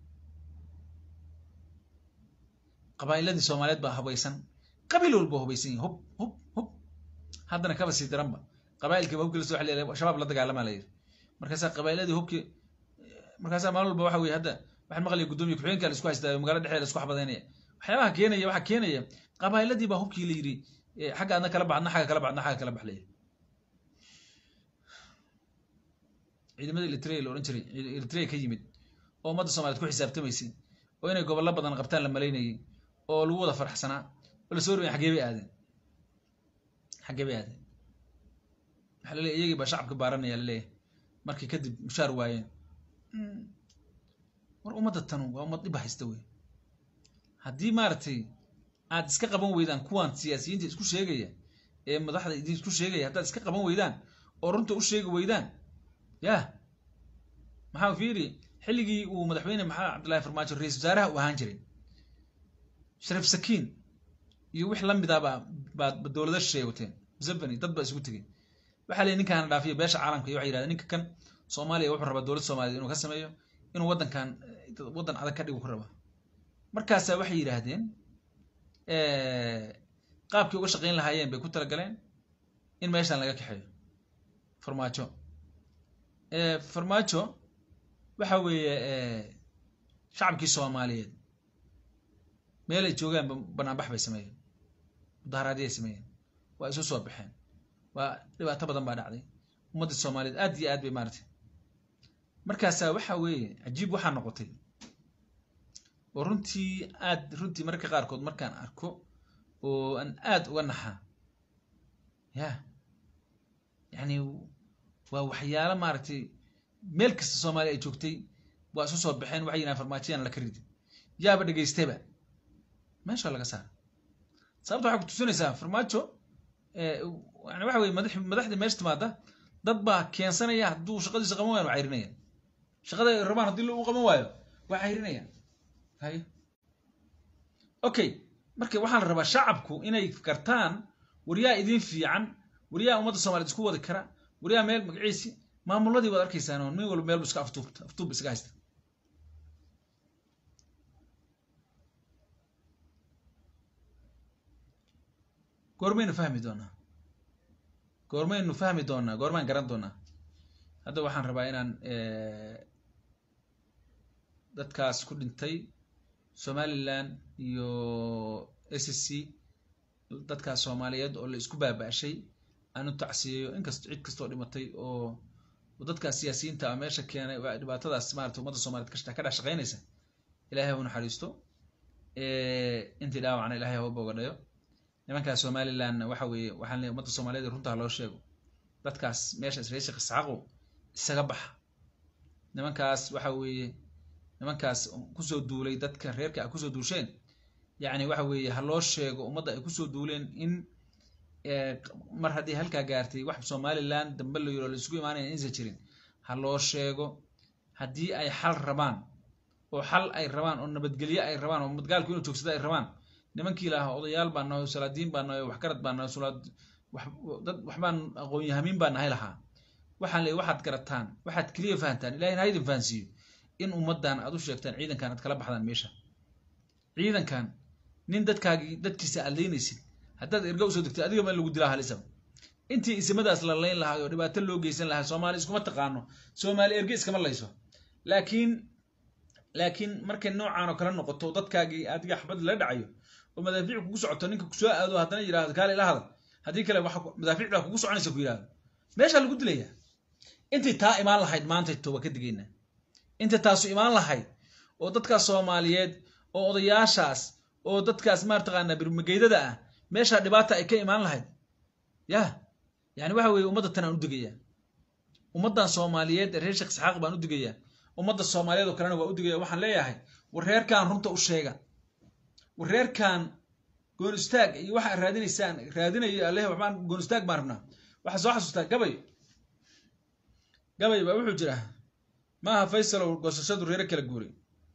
qabaa'iladii soomaaliyeed baa habaysan qabiil walba hubaysan yihin hub hub hub haddana kaba sii daranba qabaa'ilkiiba hubkii lasoo xaliya shabaab la dagaalamaa la yidhi markaasaa qabaa'iladii hubkii markaasaa maalin walba waxa weye hadda waxaan maqlaya guddoomiye ku-xigeenka la isku haystaa magaalada dhexdeeda la isku xabadaynaya waxyaabaha keenaya waxaa keenaya qabaa'iladii baa hubkii la yidhi xagga adna kala baxadna xagga kala baxadna xagga kala baxlaya ciidamada eritrea la odhan jiray eritrea ka yimid oo ummadda soomaliyeed ku xisaabtamaysay oo inay gobollo badan qabtaan la malaynayay oo lagu wada faraxsanaa oo lasoo rogay xaggee bay aadeen xaggee bay aadeen waxaa laleeyahy iyagii baa shacabka baaranaya laleeyahay markii kadib mushaar waayeen war ummadda tanu waa ummad dhiba haysta wey haddii maaragtay aad iska qaban weydaan kuwan siyaasiyiinta isku sheegaya ee madaxda idin isku sheegaya haddaad iska qaban weydaan oo runta u sheegi weydaan yah maxaa fiiri xilligii uu madaxweyne maxamed cabdullahi farmaajo ra-isul wasaaraha u ahaan jiray shariif sakiin iyo wix la midaaba baad dowlada shisheeye wateen museveni dad baa isugu tegey waxaa leeyihy ninkaana dhaafiyo beesha caalamka iyo waxay yidhahdeen ninka kan soomaaliya wuxuu rabaa dowladda soomaliyeed inuu ka sameeyo inuu waddankan waddan adag ka dhigu ku rabaa markaasaa waxay yidhaahdeen qaabkii uga shaqayn lahaayeen bay ku talagaleen in meeshan laga kaxeeyo farmaajo farmaajo waxa weeye shacabkii soomaaliyeed meel ay joogaan banaanbax bay sameeyeen mudaharaadyay sameeyeen waa isu soo baxeen waa dhibaato badan baa dhacday ummaddii soomaaliyeed aad iyo aad bay maaratay markaasaa waxa weeye cajiib waxaa noqotay oo runtii aad runtii mararka qaarkood markaan arko oo aan aad uga naxaa ya yani waa waxyaalo maaragtay meel kasta soomaaliya ay joogtay waa isu soo baxeen waxay yidhahan farmaajiyaan laka ridin yaaba dhegaystayba meesha laga saara sababta waxay ku tusinaysaa farmaajo yani waxa weye madax madaxda meesha timaada dad baa keensanaya hadduu shaqadiisa qaban waayan waa cayrinaya shaqada ay rabaan haddii lagu qaban waayo waa cayrinaya hay okay marka waxaa la rabaa shacabku inay gartaan waryaa idin fiican waryaa ummadda soomaliyeed isku wadi kara waryaa meel magaciisi maamuladii waad arkaysaan oo nin walba meel bu iska aftuubta aftuub iska haysta goormaynu fahmi doonaa goormaynu fahmi doonaa goormaan garan doonaa hadda waxaan rabaa inaan dadkaas ku dhintay somaliland iyo s c dadkaas soomaaliyeed oo la isku baaba-shay aan u tacsiyeeyo inkast cid kastoo dhimatay oo dadkaas siyaasiyiinta a meesha keenay dhibaatadaas maarata ummadda soomaliyeed ka dhex shaqeynaysa ilaahay u naxariisto intii dhaawacna ilahay haba bogadhayo nimankaas somalilandna waxa weeye waxaan leeyahay ummadda soomaaliyeed runtaa loo sheego dadkaas meeshaas reer sheekh isxaaqo isaga baxa nimankaas waxa weeye nimankaas kusoo duulay dadka reerka a kusoo duusheen yacni waxa weeye ha loo sheego ummadda ay kusoo duuleen in mar haddii halkaa gaartay wax somaliland dambe la yiro la isugu imaanaya insan jirin ha loo sheego haddii ay xal rabaan oo xal ay rabaan oo nabadgelye ay rabaan oo madgaalku inuu joogsado ay rabaan nimankii lahaa odayaal baa nahay salaadiin baa nahay waxgarad baa nahay sulaad dad waxbaan aqoonyahamiin baa nahay lahaa waxaan leeyahy waxaad garataan waxaad keliya fahantaan ilahin ha idin fahansiiyo in ummaddan aad u sheegtaan ciidankan aad kala baxdaan meesha ciidankan nin dadkaagii dadkiisa aad leynaysid haddaad erga usoo degtay adiga ma lagu dilaa halisaba intii isimadaas la layn lahaa oo dhibaato loo geysan lahaa soomaali iskuma taqaano soomaali erge iskama layso laakiin laakiin markay noocaan oo kale noqoto dadkaagii adiga xabad la dhacayo oo madaafiic kugu socoto ninka kusoo aado haddana yidhahdo kaale ila hadal haddii kale waxa madaafiic baa kugu soconaysa ku yidhahdo meeshaa lagu dilaya intay taa imaan lahayd maanta toba ka digayna intay taasu imaan lahayd oo dadkaas soomaaliyeed oo odayaashaas oo dadkaas maartaqaanaa birmageydada ah meeshaa dhibaata ay ka imaan lahayd ya yani waxa weeye ummadda tan aan u digayaa ummaddan soomaaliyeed ee reer sheekh isxaaq baan u digayaa ummadda soomaaliyeed oo kalena waa u digaya waxaan leeyahay war reerkan runta u sheega war reerkan goon istaag iyo waxa raadinaysaan raadinayo aleh waxbaan goon istaag baan rabnaa waxaa soo xasuustaa gabay gabay baa wuxuu jira maaha faysalow goosashadu reero kala guuray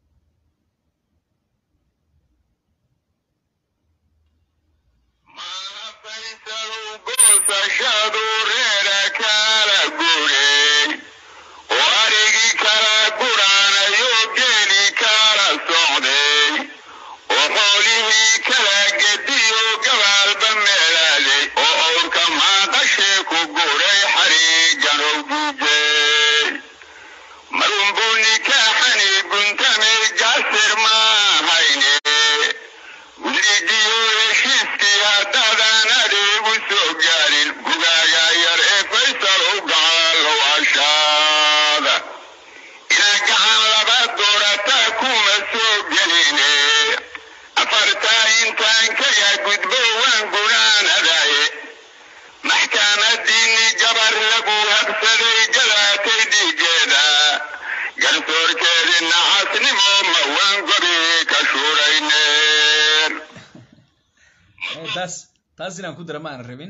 taas taas inaan ku dara ma aanan rabin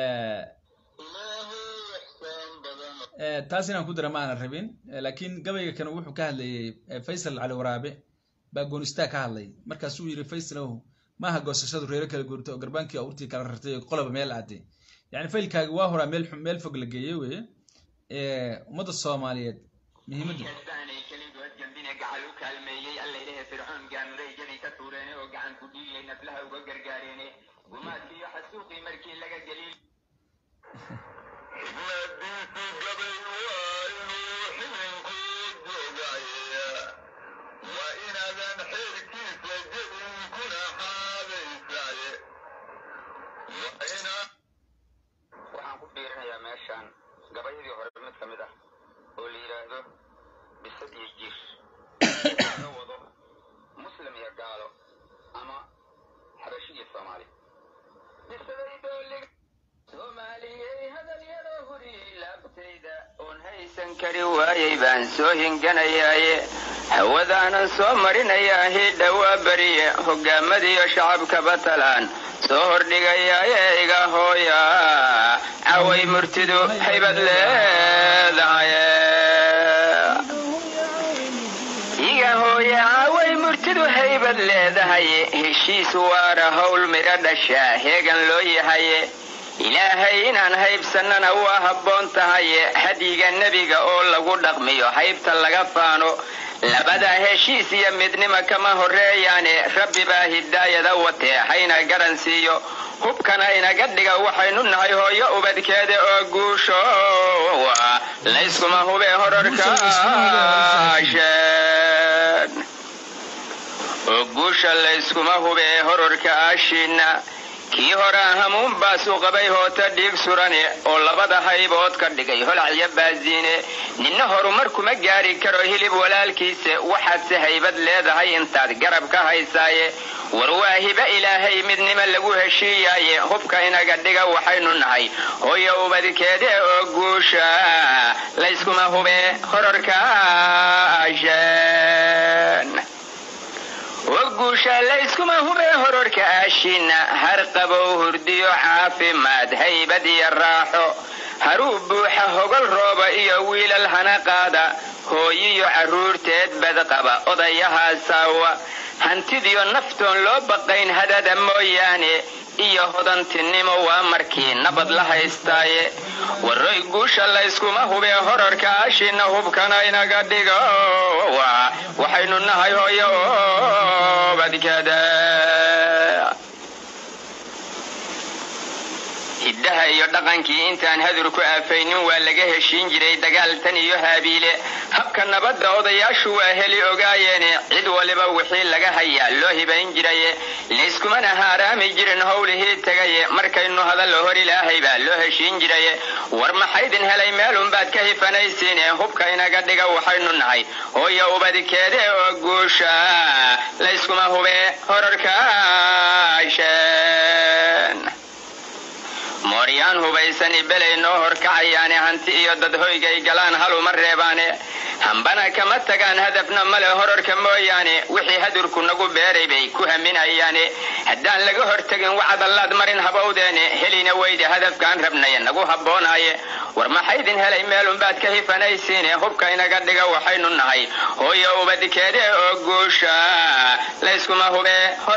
taas inaan ku dara ma aanan rabin laakiin gabayga kane wuxuu ka hadlayay faysal cali waraabe baa goonistaa ka hadlay markaasuu yiri faysalow maaha goosashadu reero kala guurtay oo garbaankii awrtii kala rartay oo qoloba meel aaday yani faylkaagi waa horaa meel meel fog la geeyey weye ummadda soomaaliyeed muhiimadda gumaadkiiyo xasuuqii markii laga gelin waxaan ku fiirinayaa meeshaan gabayadii hore mid ka mid ah oo la yidhaahdo bisad iyo jir laga wado muslim iyo gaalo ama xabashi iyo soomaali soomaaliyey hadalyada huri laabtayda oon haysan kari waayay baan soo hinganayaaye hawadaanan soo marinayaa hidha waa beriye hogaamadiyo shacabkaba talaan soo hordhigayaaye iga hooya caway murtidu haybad leedahay iga hooya caway murtidu haybad leedahay heshiis waara howl midho dhashaa heegan loo yahaye ilaahay inaan haybsannana waa habboon tahaye hadyiga nebiga oo lagu dhaqmiyo haybta laga faano labadaa heshiis iyo midnima kama horreeyaane rabbi baa hidaayada watee hayna garan siiyo hubkana inaga dhiga waxaynu nahay hooyo ubadkeeda oo guusho layskuma hubee hororkaasheen oo guusha layskuma hubee hororka aashiinna kii hore hamuun baasuu qabay hoota dhiig surane oo labada haybood ka dhigay holacyo baasiine ninna horumar kuma gaari karo hilib walaalkiisa waxaadse haybad leedahay intaad garab ka haysaaye war waa hiba ilaahay midnimo lagu heshiiyaaye hubka inaga dhiga waxaynu nahay hooyo ubadkeede oo guusha layskuma hube hororkaashan oo guusha layskuma hube hororka aashiina har qabow hurdiyo caafimaad haybad iyo raaxo haruu buuxa hogol rooba iyo wiilal hana qaada hooyiyo carruurteed badqaba odayahaasawa hantidiyo naftoon loo baqayn hadada mooyaane iyo hodantinimo waa markii nabad la haystaaye waroy guusha layskuma hube horarka aashina hubkana inaga dhigo waxaynu nahay hooyo badkada hiddaha iyo dhaqankii intaan hadur ku aafaynin waa laga heshiin jiray dagaal tan iyo haabiile habka nabadda odayaashu waa heli ogaayeene cid waliba wixii laga hayaa loo hibayn jiraye layskumana haaraami jirin howlihii tegaye markaynu hadallo hor ilaahay baa loo heshiin jiraye war maxaydin helay meelunbaad ka hifanaysiine hubka inaga dhiga waxaynu nahay hooyo ubadkeede oo guusha layskuma hube horarkaashen mooryaan hubaysani belay noo horkacayaane hanti iyo dad hoygay galaan haluma reebaane hambana kama tagaan hadafna male horarka mooyaane wixii hadurku nagu beeray bay ku haminayaane haddaan laga hortegin wacadallaad marin habowdeene helina weyde hadafkaan rabnay nagu habboonaaye war maxaydin helay meelunbaad ka hifanaysiine hubka inaga dhiga waxaynu nahay hooyo ubadkeede oo guusha layskuma hube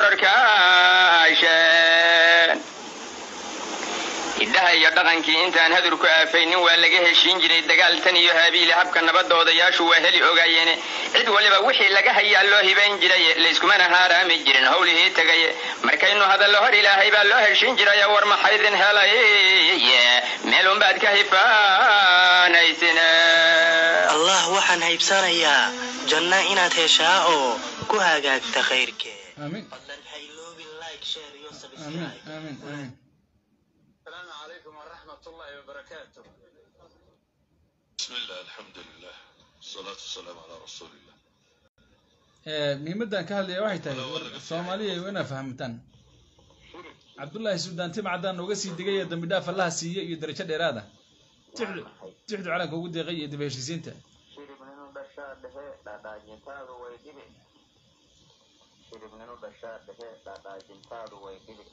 horarkaashen hiddaha iyo dhaqankii intaan hadur ku aafaynin waa laga heshiin jiray dagaal tan iyo haabiile habka nabadda odayaashu waa heli ogaayeene cid waliba wixii laga hayaa loo hibayn jiraye layskumana haaraami jirin howlihii tegaye markaynu hadallo hor ilaahay baa loo heshiin jiraya war maxaydin helay meelunbaad ka hifaanaysine allah waxaan haybsanayaa janno inaad heshaa oo ku hagaagta khayrkee aamin fadlan ha iloobin like share iyo aamin subscribe aamin aamin السلام عليكم ورحمة الله وبركاته بسم الله الحمد لله والصلاة والسلام على رسول الله Eh, muhiimaddan ka hadlaya waxay tahay war soomaaliya waa inaa fahamtaan cabdullaahi suldaan timcadaan nooga sii digay ee dambi dhaaf allaha siiye iyo darajo dheeraada tixdu tixdu calanka ugu deeqay iyo dib heshiisiinta shiribninu dhashaa dhehe dhaadhaajintaadu way dhibi shiribninu dhashaa dhehe dhaadhaajintaadu way dhibi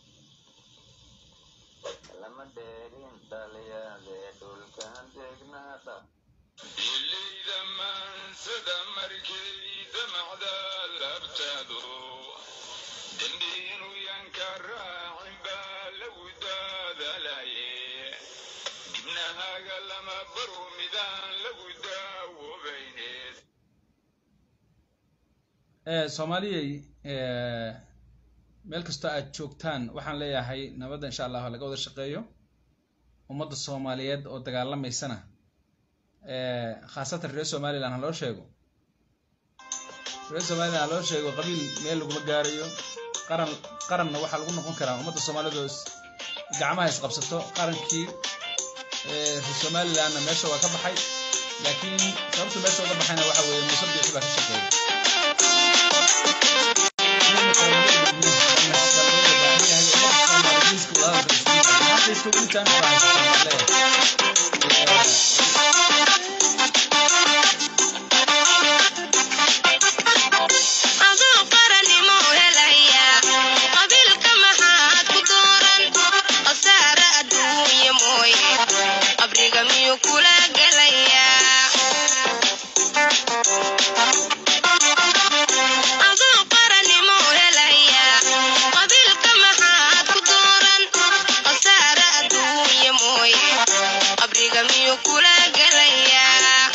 lama dheerin dhaliyaade dhulkan deegnaadha إليذا من سدى مركي دمعذا لابتادو دندين ينكر عمبا لو دادا لاي جبناها قال ما برو ميدان لو داو بينيت Eh, soomaaliyay eh, meel kastoo aad joogtaan waxaan leeyahay nabadda insha allah laga wada shaqeeyo ummadda soomaaliyeed oo dagaalamaysana eh, khaasatan reer somaliland ha loo sheego reer somaliland ha loo sheego qabiil meel laguma gaarayo qaran qaranna waxaa lagu noqon karaa ummadda soomaaliyeed oo is- gacmaha isqabsato qarankii eh, reer somalilandna meesha waa ka baxay laakiin sababta meesha uga baxayna waxa weeye muuse biixi baa ka shaqeeya aduu qaranimo helaya qabiilka maxaad ku dooran khasaare adduunya mooye qabriga miyuu kula gelaya aduu qaranimo helaya qabiilka maxaad ku dooran khasaare adduunya mooye qabriga miyuu kula gelaya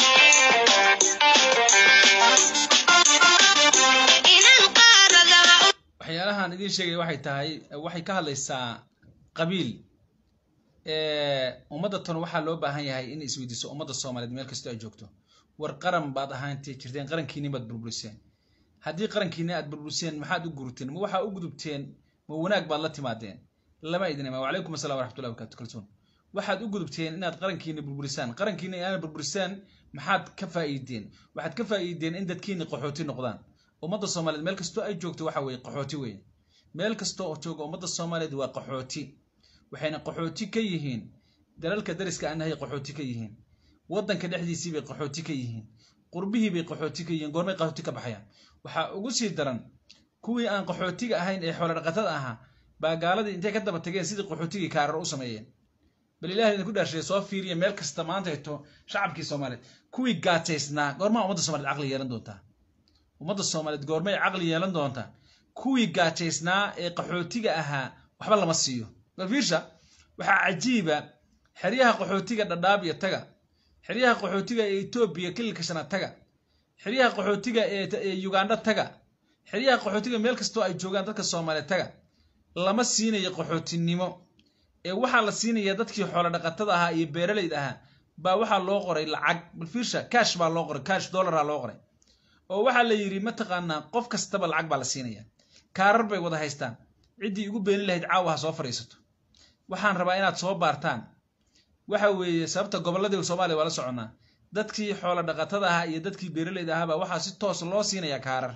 inaan qaaradaha u waxyaalahan idiin sheegaya waxay tahay waxay ka hadlaysaa qabiil Eh, ummadda tan waxaa loo baahan yahay in isweydiiso ummadda soomaaliyeed meel kastoo ay joogto war qaran baad ahaantee jirteen qarankiini baad burburiseen haddii qarankiini aad burburiseen maxaad u gurteen ma waxaa u gudubteen ma wanaag baad la timaadeen lama idin imaan wacalaykum assalam waraxmatullahi wabarakatu kalsoon waxaad u gudubteen inaad qarankiina burburisaan qarankiina inaad burburisaan maxaad ka faa'iideen waxaad ka faa'iideen in dadkiina qaxooti noqdaan ummadda soomaaliyeed meel kastoo ay joogto waxa weeye qaxooti weeye meel kasta oo jooga ummadda soomaaliyeed waa qaxooti waxayna qaxooti ka yihiin dalalka dariska anahay qaxooti ka yihiin waddanka dhexdiisii bay qaxooti ka yihiin qurbihii bay qaxooti ka yihiin goormay qaxooti ka baxayaan waxaa ugu sii daran kuwii aan qaxootiga ahayn ee xoolo dhaqatada ahaa baa gaaladii intay ka daba tageen sidii qaxootigii kaarar u sameeyeen bal ilahay idinku dhaarshay soo fiiriya meel kasta maanta hito shacabkii soomaaliyeed kuwii gaajaysnaa goormaa ummadda soomaliyeed caqli yeelan doontaa ummadda soomaaliyeed goormay caqli yeelan doontaa kuwii gaajaysnaa ee qaxootiga ahaa waxba lama siiyo bal fiirsha waxaa cajiiba xeryaha qaxootiga dhadhaab iyo taga xeryaha qaxootiga ee etoobiya kililka shanaad taga xeryaha qaxootiga ee ugandha taga xeryaha qaxootiga meel kastoo ay joogaan dadka soomaaliyeed taga lama siinayo qaxootinimo ee waxaa la siinaya dadkii xoolo dhaqatada ahaa iyo beeralayda ahaa baa waxaa loo qoray lacag bal fiirsha cash baa loo qoray cash dollaraa loo qoray oo waxaa la yidhi mataqaanaa qof kastaba lacag baa la siinaya kaarar bay wada haystaan ciddii igu beenin lahayd caawa ha soo fadhiisato waxaan rabaa inaad soo baartaan waxa weeye sababta gobolladii soomaaliya waa la soconnaa dadkii xoolo dhaqatada ahaa iyo dadkii beeralayda ahaa baa waxaa si toos loo siinayaa kaarar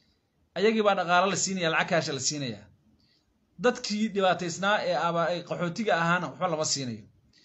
ayagii baa dhaqaalo la siinaya lacag kaasha la siinaya dadkii dhibaataysnaa ee aba ay qaxootiga ahaana waxba lama siinayo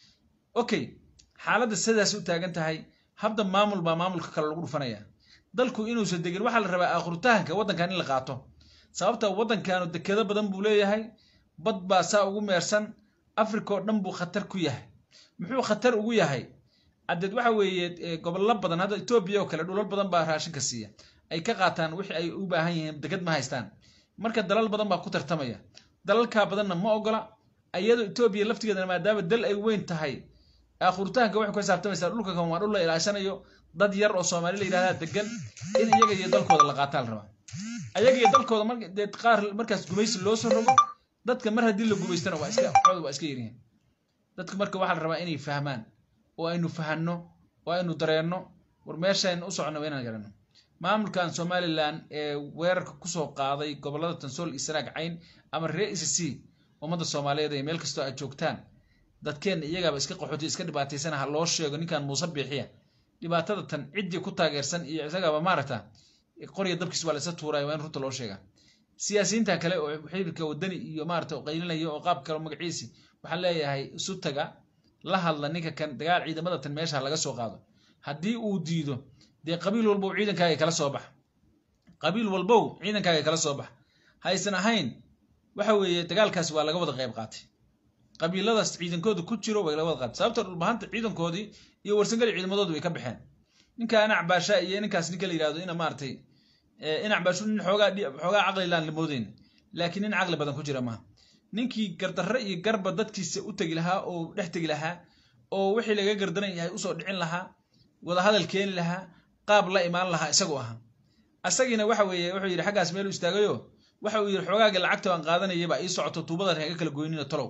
okay xaaladda sidaas u taagan tahay habda maamul baa maamulka kale lagu dhufanaya dalku inuusan degin waxaa la rabaa aakhuritahanka waddankan in la qaato sababta waddankanu dekedo badan buu leeyahay bad baa saa ugu meersan africa oo dhan buu khatar ku yahay muxuu khatar ugu yahay adeed waxa weeye gobollo badan hadda etoobiya oo kale dhulal badan baa raashinka siiya ay ka qaataan wixii ay u baahan yihiin deked ma haystaan marka dalal badan baa ku tartamaya dalalkaa badanna ma ogola iyadoo etoobiya laftigeedana maadaama dal ay weyn tahay aakhuritaanka waxay ku xisaabtamaysaa dhulka kan waa dhul la ilaashanayo dad yar oo soomaali la yidhahdaa degan in iyaga iyo dalkooda la qaataa la rabaa ayaga iyo dalkooda mar dee qaar markaas gumaysi loo soo rogo dadka mar haddii la gumaystana waa iska waxooda waa iska yaryihiin dadka marka waxaa la rabaa inay fahmaan oo aynu fahanno oo aynu dareenno war meeshaynu u soconno waa inaan garanno maamulkan somalilan ee weerarka kusoo qaaday gobollada tansool iyo sanaag cayn ama ree ec c ummadda soomaaliyeed ee meel kastoo aad joogtaan dadkeenna iyagaaba iska qaxooti iska dhibaataysana ha loo sheego ninkan muuse biixiya dhibaatada tan ciddii ku taageersan iyo isagaaba maaragta qorya dabkiis waa la isa tuuraya waa in runta loo sheegaa siyaasiyiintan kale oo xiriirka wadani iyo maarata qaylinaya oo qaab kale magaciisi waxaan leeyahay isu taga la hadla ninka kan dagaal ciidamada tan meesha laga soo qaado haddii uu diido dee qabiil walbow ciidankaaga kala soo bax qabiil walbow ciidankaaga kala soo bax haysan ahayn waxa weeye dagaalkaasi waa laga wada qayb qaatay qabiiladaas ciidankooda ku jiro way laga wada qaatay sababta dhulbahanta ciidankoodii iyo warsangali ciidamadoodu way ka baxeen ninka inac baasha iyo ninkaas ninka la yihahdo ina maaragtay inac baashu nin xoogaa xoogaa caqli laan la moodeyn laakiin nin caqli badan ku jira maaha ninkii gardarre iyo garba dadkiisa u tegi lahaa oo dhex tegi lahaa oo wixii laga gardaran yahay usoo dhicin lahaa wadahadal keeni lahaa qaab la imaan lahaa isagu ahaa asagiina waxa weeye wuxuu yidhi xaggaas meel u istaagayo waxa uu yidhi xoogaaga lacagta aan qaadanayaba ii socoto tuubadan haga kala goynina tolow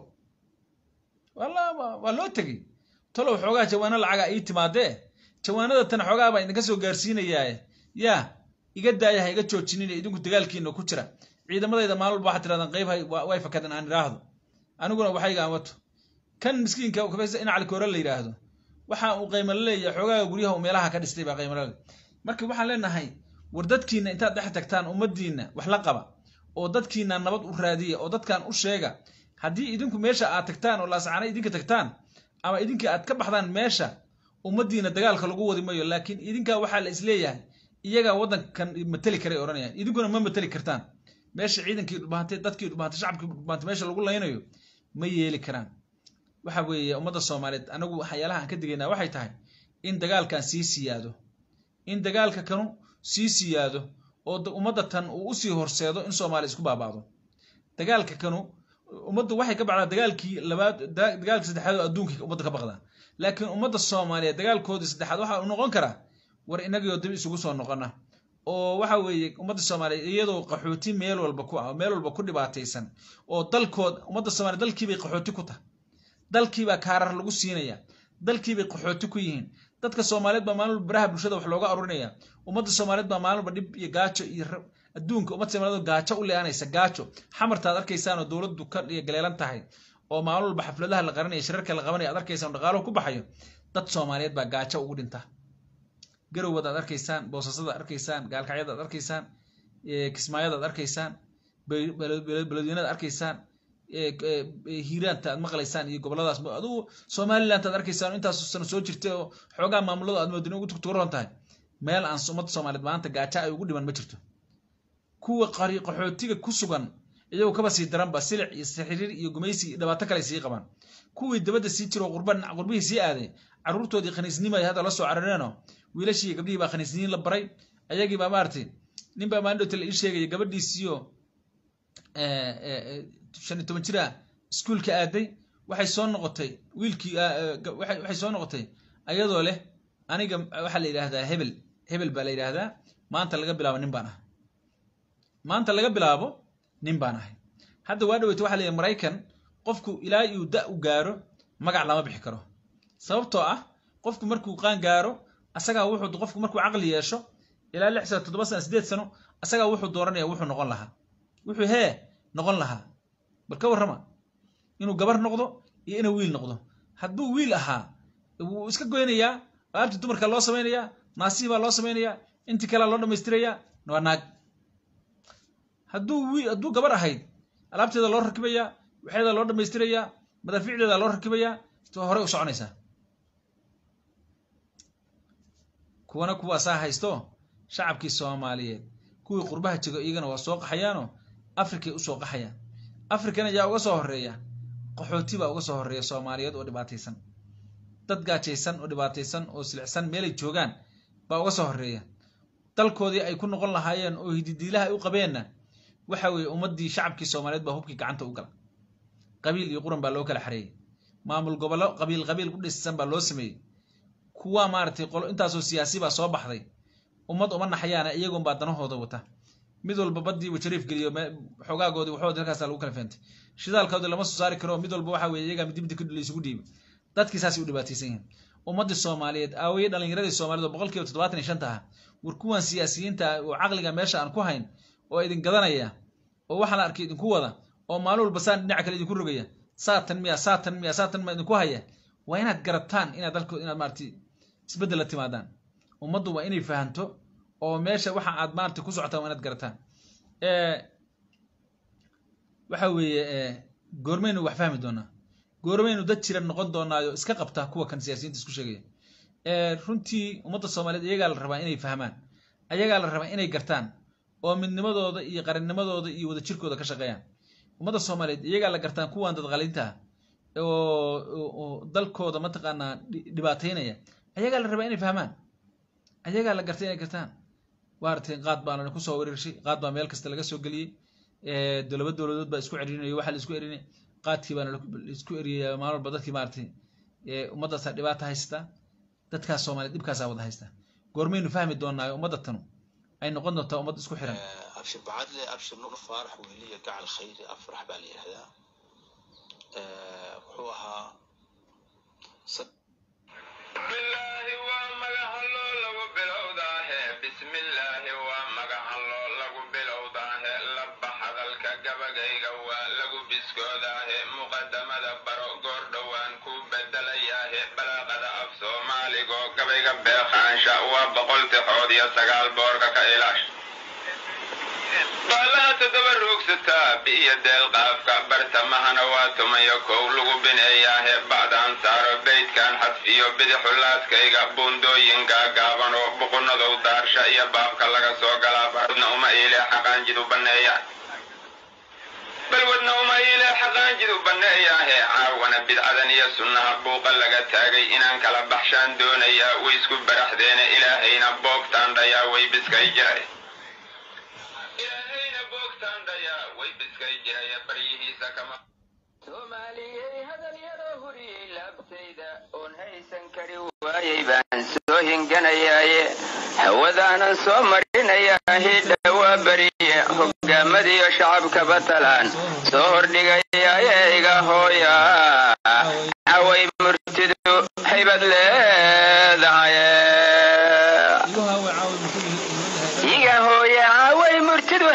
waa loo tegey tolow xoogaa jawaano lacaga ii timaadee jawaanada tan xoogaa baa idinka soo gaarsiinayaaye yaa iga daaya ha iga joojinina idinku dagaalkiina ku jira ciidamadayda maalin walba waxaad tirahdaan qayb way fakadeen aan idhaahdo aniguna waxayga aan wato kan miskiinka in calikoore la yidhaahdo waxa uu qaymalo leeyahay xoogaaga guryaha uu meelaha ka dhistay baa qaymalole marka waxaan leenahay war dadkiina intaad dhex tagtaan ummadiina wax la qaba oo dadkiina nabad u raadiya oo dadkan u sheega haddii idinku meesha aad tagtaan oo laascaana idinka tagtaan ama idinka aad ka baxdaan meesha ummadiina dagaalka lagu wadi mayo laakiin idinkaa waxaa la isleeyahay iyagaa waddankan mateli karay odhanayaan idinkuna ma mateli kartaan meesha ciidankii dhubahantay dadkii dhubahantay shacabkii dhubahantay meesha lagu laynayo ma yeeli karaan waxa weeye ummadda soomaaliyeed anagu waxyaalaha aan ka digaynaa waxay tahay in dagaalkan sii siyaado in dagaalka kanu sii siyaado oo ummadda tan uu usii horseedo in soomaaliya isku baabaado dagaalka kanu ummaddu waxay ka bacdaa dagaalkii labaad dagaalkii saddexaad oo adduunka ummadda ka baqdaa laakiin ummadda soomaaliyeed dagaalkoodii saddexaad waxa uu noqon karaa war inagio dib isugu soo noqona oo waxa weeye ummadda soomaaliyeed iyadoo qaxooti meel walba ku ah meel walba ku dhibaataysan oo dalkood ummadda soomaliya dalkiibay qaxooti ku tahay dalkiibaa kaarar lagu siinaya dalkiibay qaxooti ku yihiin dadka soomaaliyeed baa maalin walba baraha bulshada wax looga arurinaya ummadda soomaaliyeed baa maalin walba dhib iyo gaajo iyo adduunka ummad soomaaliyeed oo gaajo u leeanaysa gaajo xamartaad arkaysaan oo dowladdu ka iyo galeelan tahay oo maalin walba xafladaha la qaranaya shirarka la qabanaya aad arkaysaan oo dhaqaaluhu ku baxayo dad soomaaliyeed baa gaajo ugu dhinta garowad aad arkaysaan boosasada aad arkaysaan gaalkacyada aad arkaysaan ee, kismaayada aad arkaysaan be- bele- bele- beledweynada aad arkaysaan ee, ee, ee, hiiraanta aad maqlaysaan iyo goboladaas adugu somaliland aad arkaysaan oo intaas sano soo jirtay oo xoogaa maamulada aad moodin ugu tugtugaroon tahay meel aan ummadda soomaaliyeed maanta gaajo ay ugu dhiman ma jirto kuwa qari qaxootiga ku sugan iyagoo kaba sii daranba silic iyo sixiriir iyo gumaysi iyo dhibaato kale sii qabaan kuwii dabadda sii jiro qurban qurbihii sii aaday caruurtoodii khaniisnimo ay hadda la soo carareeno wiilashii iyo gabdhihii baa khaniisniin la baray ayagii baa maaragtay nin baa maalin la ii sheegaya gabadhiisiyo shan iyo toban jir ah iskuulka aaday waxay soo noqotay wiilkii ah, eh, ga- waxay waxay soo noqotay ayadoo leh aniga waxaa la yidhaahdaa hebel hebel baa la yidhaahdaa maanta laga bilaabo nin baan ah maanta laga bilaabo nin baan ahay hadda waa dhaweyta waxaa la yidhi maraykan qofku ilaa uu da u gaaro magac lama bixi karo sababtoo ah qofku markuu qaan gaaro asagaa wuxuu qofku markuu caqli yeesho ilaa lix sano toddoba sano sideed sano asagaa wuxuu dooranaya wuxuu noqon lahaa wuxuu hee noqon lahaa bal ka warrama inuu gabar noqdo iyo inuu wiil noqdo hadduu wiil ahaa wuu iska goynayaa alaabtii dumarka loo samaynayaa naasihii baa loo samaynayaa intii kalea loo dhammaystirayaa waa naag hadduu wiil hadduu gabar ahayd alaabteeda loo rakibayaa waxeeda loo dhammaystirayaa madaafiicdeeda loo rakibayaa to hore u soconaysaa kuwana kuwaasaa haysto shacabkii soomaaliyeed kuwii qurbaha jego iyagana waa soo qaxayaanoo afrikay usoo qaxayaan afrikana yaa uga soo horeeya qaxooti baa uga soo horeeya soomaaliyeed oo dhibaataysan dad gaajaysan oo dhibaataysan oo silicsan meelay joogaan baa uga soo horeeya dalkoodii ay ku noqon lahaayeen oo hididiilaha ay u qabeenna waxa weeye ummaddii shacabkii soomaaliyeed baa hubkii gacanta u gala qabiil iyo quran baa loo kala xareeyey maamul gobollo qabiil qabiil ku dhisan baa loo sameeyey kuwa maaragtay qolo intaasoo siyaasi baa soo baxday ummad uma naxayaana iyagoon baa danahooda wata mid walba badii wajariif geliyo me- xogaagoodii waxood halkaasa lagu kala feentay shidaalkoodii lama soo saari karo mid walba waxa weeye iyagaa midi midi la isugu dhiibay dadkii saasay u dhibaataysan yihiin ummaddii soomaaliyeed aawaye dhalinyaradii soomaaliyeed oo boqolkiiba toddobaatan iyo shanta ah war kuwan siyaasiyiinta ah oo caqliga meesha aan ku hayn oo idin gadanaya oo waxaa la arkay idinku wada oo maalin walba saan dhinaca kale idinku rogaya saatan miya saatan miya saatan miya idinku haya waa inaad garataan inaad dalko inaad maaragtay isbeddel la timaadaan ummaddu waa inay fahanto oo meesha waxa aad maaragtay ku socotaan waa inaad garataan Eh, waxa weeye eh, goormaynu wax fahmi doonaa goormaynu dad jira noqon doonaayo iska qabta kuwa kan siyaasiyiinta isku sheegaya Eh, runtii ummadda soomaaliyeed iyagaa la rabaa inay fahmaan ayagaa la rabaa inay gartaan oo midnimadooda iyo qarannimadooda iyo wadajirkooda ka shaqeeyaan ummadda soomaaliyeed iyagaa la gartaan kuwan dadqalinta ah oo oo- oo dalkooda mataqaanaa dhi- dhibaataynaya ayagaa la rabaa inay fahmaan ayagaa la gartay inay gartaan waartay qaad baa lana kusoo wereershay qaad baa meel kasta laga soo geliyey Eh, dowlaba dowladood baa isku cerinaya waxaa la isku erinay qaadkii baana la isku eriyaya maalin walba dadkii maaragtay eh, ummaddaasaa dhibaata haysta dadkaas soomaaliyeed dhibkaasaa wada haysta goormaynu fahmi doonaayo ummadda tanu ay noqon doontaa ummad isku xiran abshir bacadle abshir nur faarax weliya gacal khayri afrax baa la yidhahdaa Eh, wuxuu ahaa sad- bismillaahi waa magaca loo lagu bilowdaahe bismillaahi waa magaca loo lagu bilowdaahe laba hadalka gabagayga waa lagu biskoodaahe muqadamada baro goor dhowaan ku bedelayaahe balaaqada af soomaaligoo gabayga beeqaansha waa boqol tixood iyo sagaal boorka ka ilaash baalaha toddoba ruugsataa biyo deelqaafka bartamahana waa tumayo kow lagu bineeyaahe bacdaan saaro beydkan xadfiyo bidixulaaskayga buundooyinka gaaban oo buqunadow daarsha iyo baabka laga soo galaa barwadna uma iile xaqaanjidu banneeya balwadna uma iile xaqaanjidu banneeyaahe caawana bidcadan iyo sunnaha buuqa laga taagay inaan kala baxshaan doonayaa way isku baraxdeene ilaahayna boogtaan dhayaa way biskay jiray ilaahayna boogtaan dhayaa way biskay jiraya baryihiisa kama soomaaliyey hadalyadoo huriyey laabtayda oon haysan kari waayay baan soo hinganayaaye hawadaanan soo marinayaa hidha waa beriye hogaamadiyo shacabkaba talaan soo hordhigayaaye iga hooya caway murtidu haybad leedahay igu haawe caawa muxuu yihi- iga hooya caaway murtidu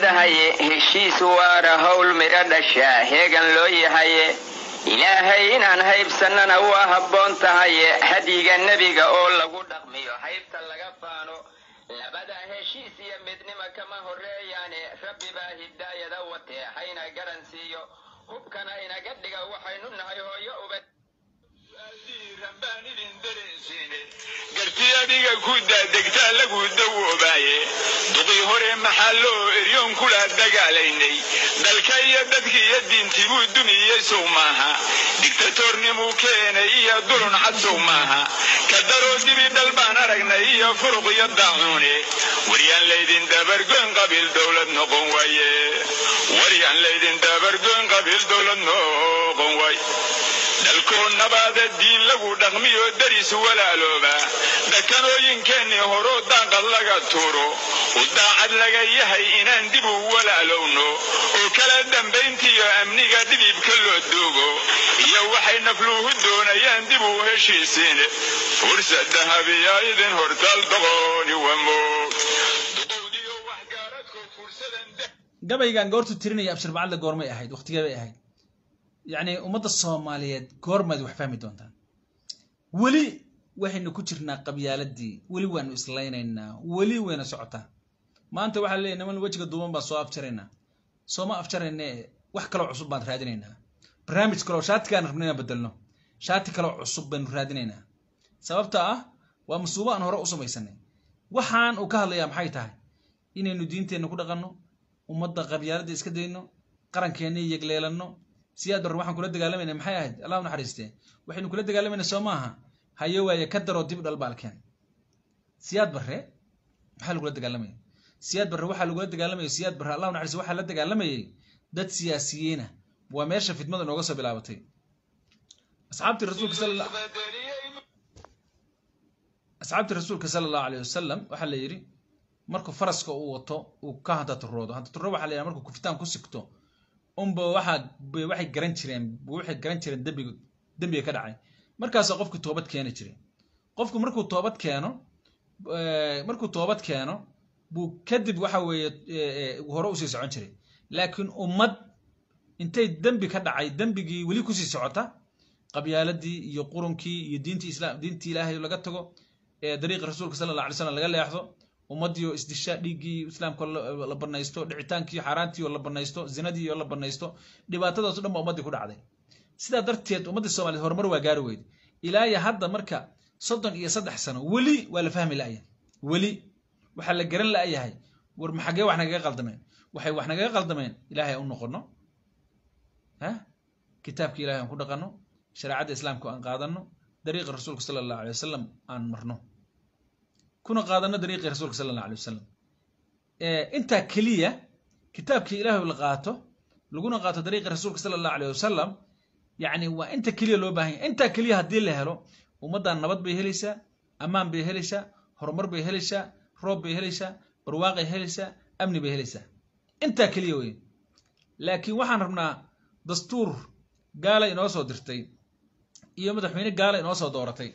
leedahaye heshiis waara howl midho dhashaa heegan loo yahaye ilaahay inaan haybsannana waa habboon tahaye hadyiga nebiga oo lagu dhaqmiyo haybta laga faano labada heshiis iyo midnima kama horreeyaane rabbi baa hidaayada watee hayna garan siiyo hubkana inaga dhiga waxaynu nahay hooyo uba garti adiga ku daadegtaa lagu dawoobaaye duqii hore maxaa loo eryoon kula dagaalaynay dalka iyo dadki iyo diintii buu dumiyey sow maaha digtatornimuu keenay iyo dulun cad sow maaha ka daroo dibi dhal baan aragnay iyo furuq iyo daacuune waryaan laydin dabargoyn qabiil dowlad noqon waaye waryaan laydin dabargoyn qabiil dowlad noqon waay dalkoo nabaada diin lagu dhaqmiyo daris walaalooba dhakanooyinkeennii horoo daaqad laga tuuro u daacad laga yahay inaan dib u walaalowno oo kala dambayntiiyo amniga dhidibka loo duugo iyo waxay nafluhu doonayaan dib u heshiisiin fursad dahabiya idin hortaal doqooni wamoog duqowdiyo waxgaaradko fursadan gabaygan goortu tirinaya abshir bacadle goormay ahayd waqtigee bay ahayd yacni ummadda soomaaliyeed goormaad wax fahmi doontaan weli waxaynu ku jirnaa qabyaaladii weli waanu islaynaynaa weli wayna socotaa maanta waxaa leeyahy niman wejiga duuban baan soo afjaraynaa sooma afjarayne wax kaloo cusub baan raadinaynaa barnaamij kaloo shaatikaan rabna inaan bedelno shaati kaloo cusub baynu raadinaynaa sababta ah waa masuubo aan hore u samaysanay waxaan uu ka hadlayaa maxay tahay inaynu diinteenna ku dhaqanno ummadda qabyaaladda iska dayno qarankeenna yegleelanno siyaad barre waxaan kula dagaalamayna maxay ahayd allah u naxariistee waxaynu kula dagaalamayna soo maaha hayo waaye ka daroo dib dhal baalkeen siyaad barre maxaa lagula dagaalamayay siyaad barre waxaa lagula dagaalamayay siyaad barre allah u naxariiste waxaa la dagaalamayay dad siyaasiyiina waa meesha fidmada nooga soo bilaabatay asxaabtii rasuulka sala asxaabtii rasuulka sala allahu alayh wasalam waxaa la yidhi markuu faraska uu wato uu ka hantaturoodo hantaturo waxaa la yidhaha markuu kufitaan ku sigto unba waxaa waxay garan jireen waxay garan jireen dembiga dembiga ka dhacay markaasaa qofku toobad keeni jiray qofku markuu toobad keeno markuu toobad keeno buu kadib waxa weeye hore usii socon jiray laakiin ummad intay dembi ka dhacay dembigii weli kusii socota qabyaaladii iyo qurunkii iyo diintii islaam diintii ilaahay laga tago ee dariiqi rasuulka sala allah alay slam laga leexdo ummadii oo isdisha dhiiggii islaamka la banaysto dhicitaankii xaaraantii oo la banaysto zinadii oo la banaysto dhibaatadaas o dhan ba ummaddii ku dhacday sidaa darteed ummaddii soomaliyeed horumar waa gaari weyde ilaa iyo hadda marka soddon iyo saddex sano weli waa la fahmi la'yahay weli waxaa la garan la'yahay war maxagee wax nagaga qaldameen waxay wax nagaga qaldameen ilaahay u noqono ha kitaabka ilahay aan ku dhaqanno shareecadda islaamka aan qaadanno dariiqa rasuulka sala allahu alay wasalam aan marno kuna qaadano dariiqii rasuulka sala allah alay wasalam intaa keliya kitaabkii ilaahay la qaato laguna qaato dariiqii rasuulka sala allahu alay wasalam yacni waa inta keliya loo baahan yahy intaa keliya haddii la helo ummaddan nabad bay helaysaa ammaan bay helaysaa horumar bay helaysaa roob bay helaysaa barwaaqay helaysaa amni bay helaysaa intaa keliya wey laakiin waxaan rabnaa dastuur gaala inoo soo dirtay iyo madaxweyne gaala inoo soo dooratay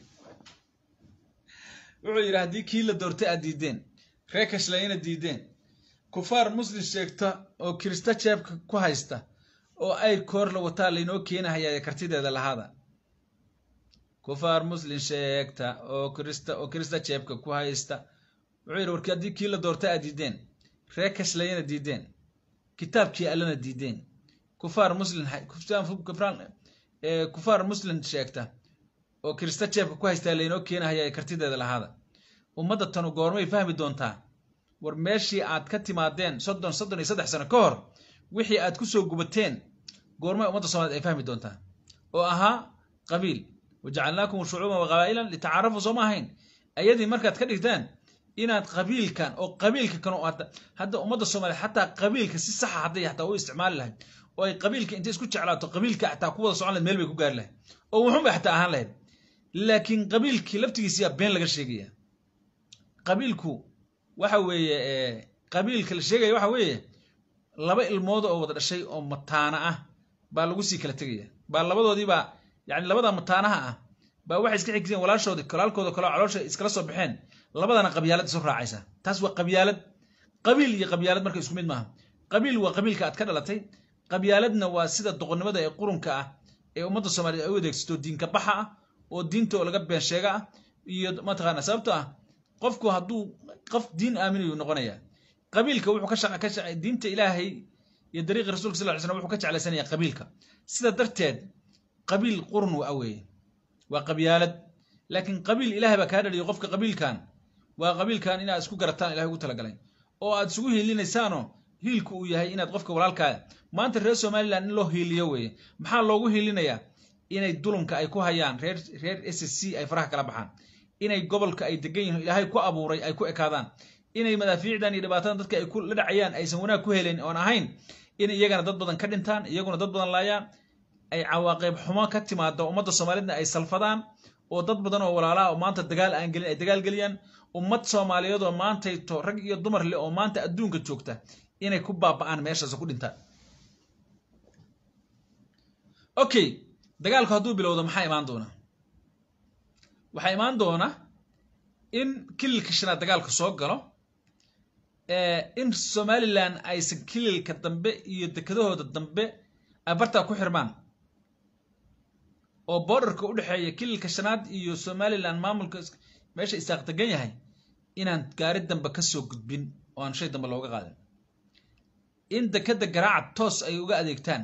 wuxuu yidhi haddii kii la doortay aad diideen ree kashlayna diideen kufaar muslim sheegta oo kirista jeebka ku haysta oo ay koor la wataa laynoo keenahayaa kartideeda lahaada kufaar muslim sheegta oo kirista oo kirista jeebka ku haysta wuxuu yidhi warki haddii kii la doortay aad diideen ree kashlayna diideen kitaabkii allana diideen kufaar muslim kufaar muslim sheegta oo kirista jeebka ku haystaa laynoo keenahaya kartideeda lahaada ummadda tanu goormay fahmi doontaa war meeshii aad ka timaadeen soddon soddon iyo saddex sano ka hor wixii aad kusoo gubateen goormay ummadda soomaliyeed ay fahmi doontaa oo ahaa qabiil wajacalnaakum shucuuban waqabaa'ilan litacaarafuu sooma ahayn ayadii markaad ka dhigtaan inaad qabiilkan oo qabiilka kan hadda ummadda soomaaliyeed xataa qabiilka si saxa hadday xataa u isticmaali lahayd oo ay qabiilka intay isku jeclaato qabiilka xataa ku wada socon lahayd meel bay ku gaari lahayd oo wuxun bay xataa ahaan lahayd laakiin qabiilkii laftigiisiyaa been laga sheegaya qabiilku waxa weeye qabiilka la sheegaya waxa weeye laba ilmood oo wada dhashay oo mataana ah baa lagu sii kala tegaya baa labadoodiibaa yani labada mataanaha ah baa waxay iska xigteen walaashoodi walaalkooda kaleo caloosha iskala soo baxeen labadana qabyaalad isu raacaysa taas waa qabyaalad qabiil iyo qabyaalad marka isku mid maaha qabiil waa qabiilka aad ka dhalatay qabyaaladna waa sida doqonnimada ee qurunka ah ee ummadda soomaaliyeed ay u adeegsato diinka baxa ah oo diinta oo laga been sheega ah iyo mataqaana sababto ah qofku hadduu qof diin aaminayu noqonaya qabiilka wuxuu ka shaqa ka shaqa diinta ilaahay iyo dariiqi rasuulka sal ly slam wuxuu ka jeclaysanaya qabiilka sida darteed qabiil qurun waa weeye waa qabyaalad laakiin qabiil ilahay baa kaa dhaliyo qofka qabiilkan waa qabiilkan inaad isku garataan ilahay ugu talagalay oo aad isugu hiilinaysaanoo hiilku uu yahay inaad qofka walaalkaa maanta reer somaliland in loo hiiliyo weeye maxaa loogu hiilinayaa inay dulumka ay ku hayaan reer reer s c ay faraha kala baxaan inay gobolka ay degan yihiin ilaahay ku abuuray ay ku ekaadaan inay madaafiicdan iyo dhibaatadan dadka ay ku la dhacayaan aysan wanaag ku helen oon ahayn in iyagana dad badan ka dhintaan iyaguna dad badan laayaan ay cawaaqib xumo ka timaado ummadda soomaaliyedna ay salfadaan oo dad badan oo walaalaha oo maanta dagaal aan gelin ay dagaal geliyaan ummad soomaaliyeed oo maantayto rag iyo dumar leh oo maanta adduunka joogta inay ku baaba'aan meeshaas oo ku dhintaan okay dagaalku hadduu bilowdo maxaa imaan doona waxaa imaan doona in kililka shanaad dagaalku soo galo in somalilan aysan kililka dambe iyo dekedahooda dambe ay bartaa ku xirmaan oo borderka u dhexeeya kililka shanaad iyo somalilan maamulka meesha isaaq degan yahay inaan gaari dambe ka soo gudbin oo aan shay dambe looga qaadin in dekeda garaaca toos ay uga adeegtaan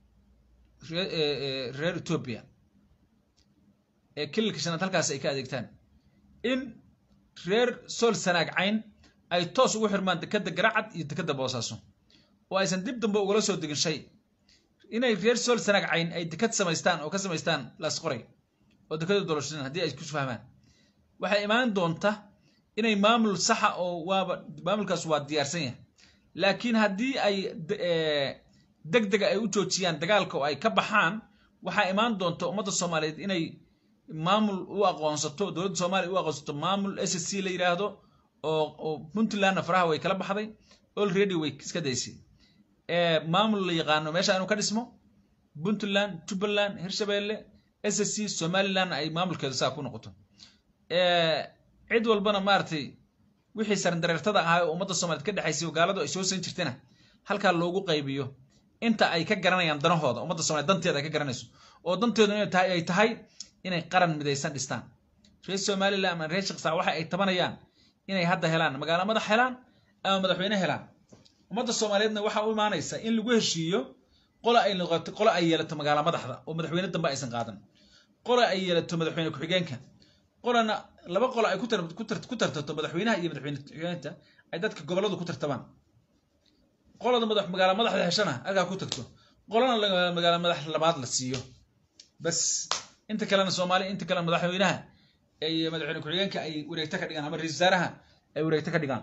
reer etoobiya ee kililka shanaad halkaas ay ka adeegtaan in reer sool sanaag cayn ay toos ugu xirmaan dekeda garacad iyo dekeda boosaaso oo aysan dib dambe ugala soo degin shay inay reer sool sanaag cayn ay deked samaystaan oo ka samaystaan laasqoray oo dekeda doloshan haddii ay kus fahmaan waxay imaan doonta inay maamul saxa oo waaba maamulkaas waa diyaarsan yahay laakiin haddii ay deg dega ay u joojiyaan dagaalka oo ay ka baxaan waxaa imaan doonta ummadda soomaaliyeed inay maamul u aqoonsato dowladda soomaaliya u aqoonsato maamul s c la yidhaahdo oo oo puntlandna faraha way kala baxday already way iska daysay maamul la yaqaano meesha inuu ka dhismo puntland jubbaland hirshabeelle s c somaliland ay maamulkeeda saa ku noqoto cid walbana maaragtay wixii sarandareertada ahaa oo ummadda soomaaliyed ka dhexaysay oo gaaladu ay soo san jirtayna halkaa loogu qaybiyo inta ay ka garanayaan danahooda ummadda somaliyed danteeda ay ka garanayso oo danteedu inay tahay ay tahay inay qaran midaysan dhistaan reer somaliland ama reer shaqsaa waxa ay tabanayaan inay hadda helaan magaalo madax helaan ama madaxweyne helaan ummadda soomaaliyeedna waxaa u imaanaysa in lagu heshiiyo qola ay noqoto qola ay yeelato magaalo madaxda oo madaxweyne dambe aysan qaadan qola ay yeelato madaxweyne ku-xigeenka qolana laba qola ay ku tartato madaxweynaha iyo madaxweyne ku-xigeenka ay dadka gobolladu ku tartamaan qolada madax magaalo madaxda heshana halkaa ku tagto qolana magaalo madax labaad la siiyo bas inta kalena soomaaliya inta kalena madaxweynaha iyo madaxweyne ku-xigeenka ay wareegto ka dhigaan ama ra-isul wasaaraha ay wareegto ka dhigaan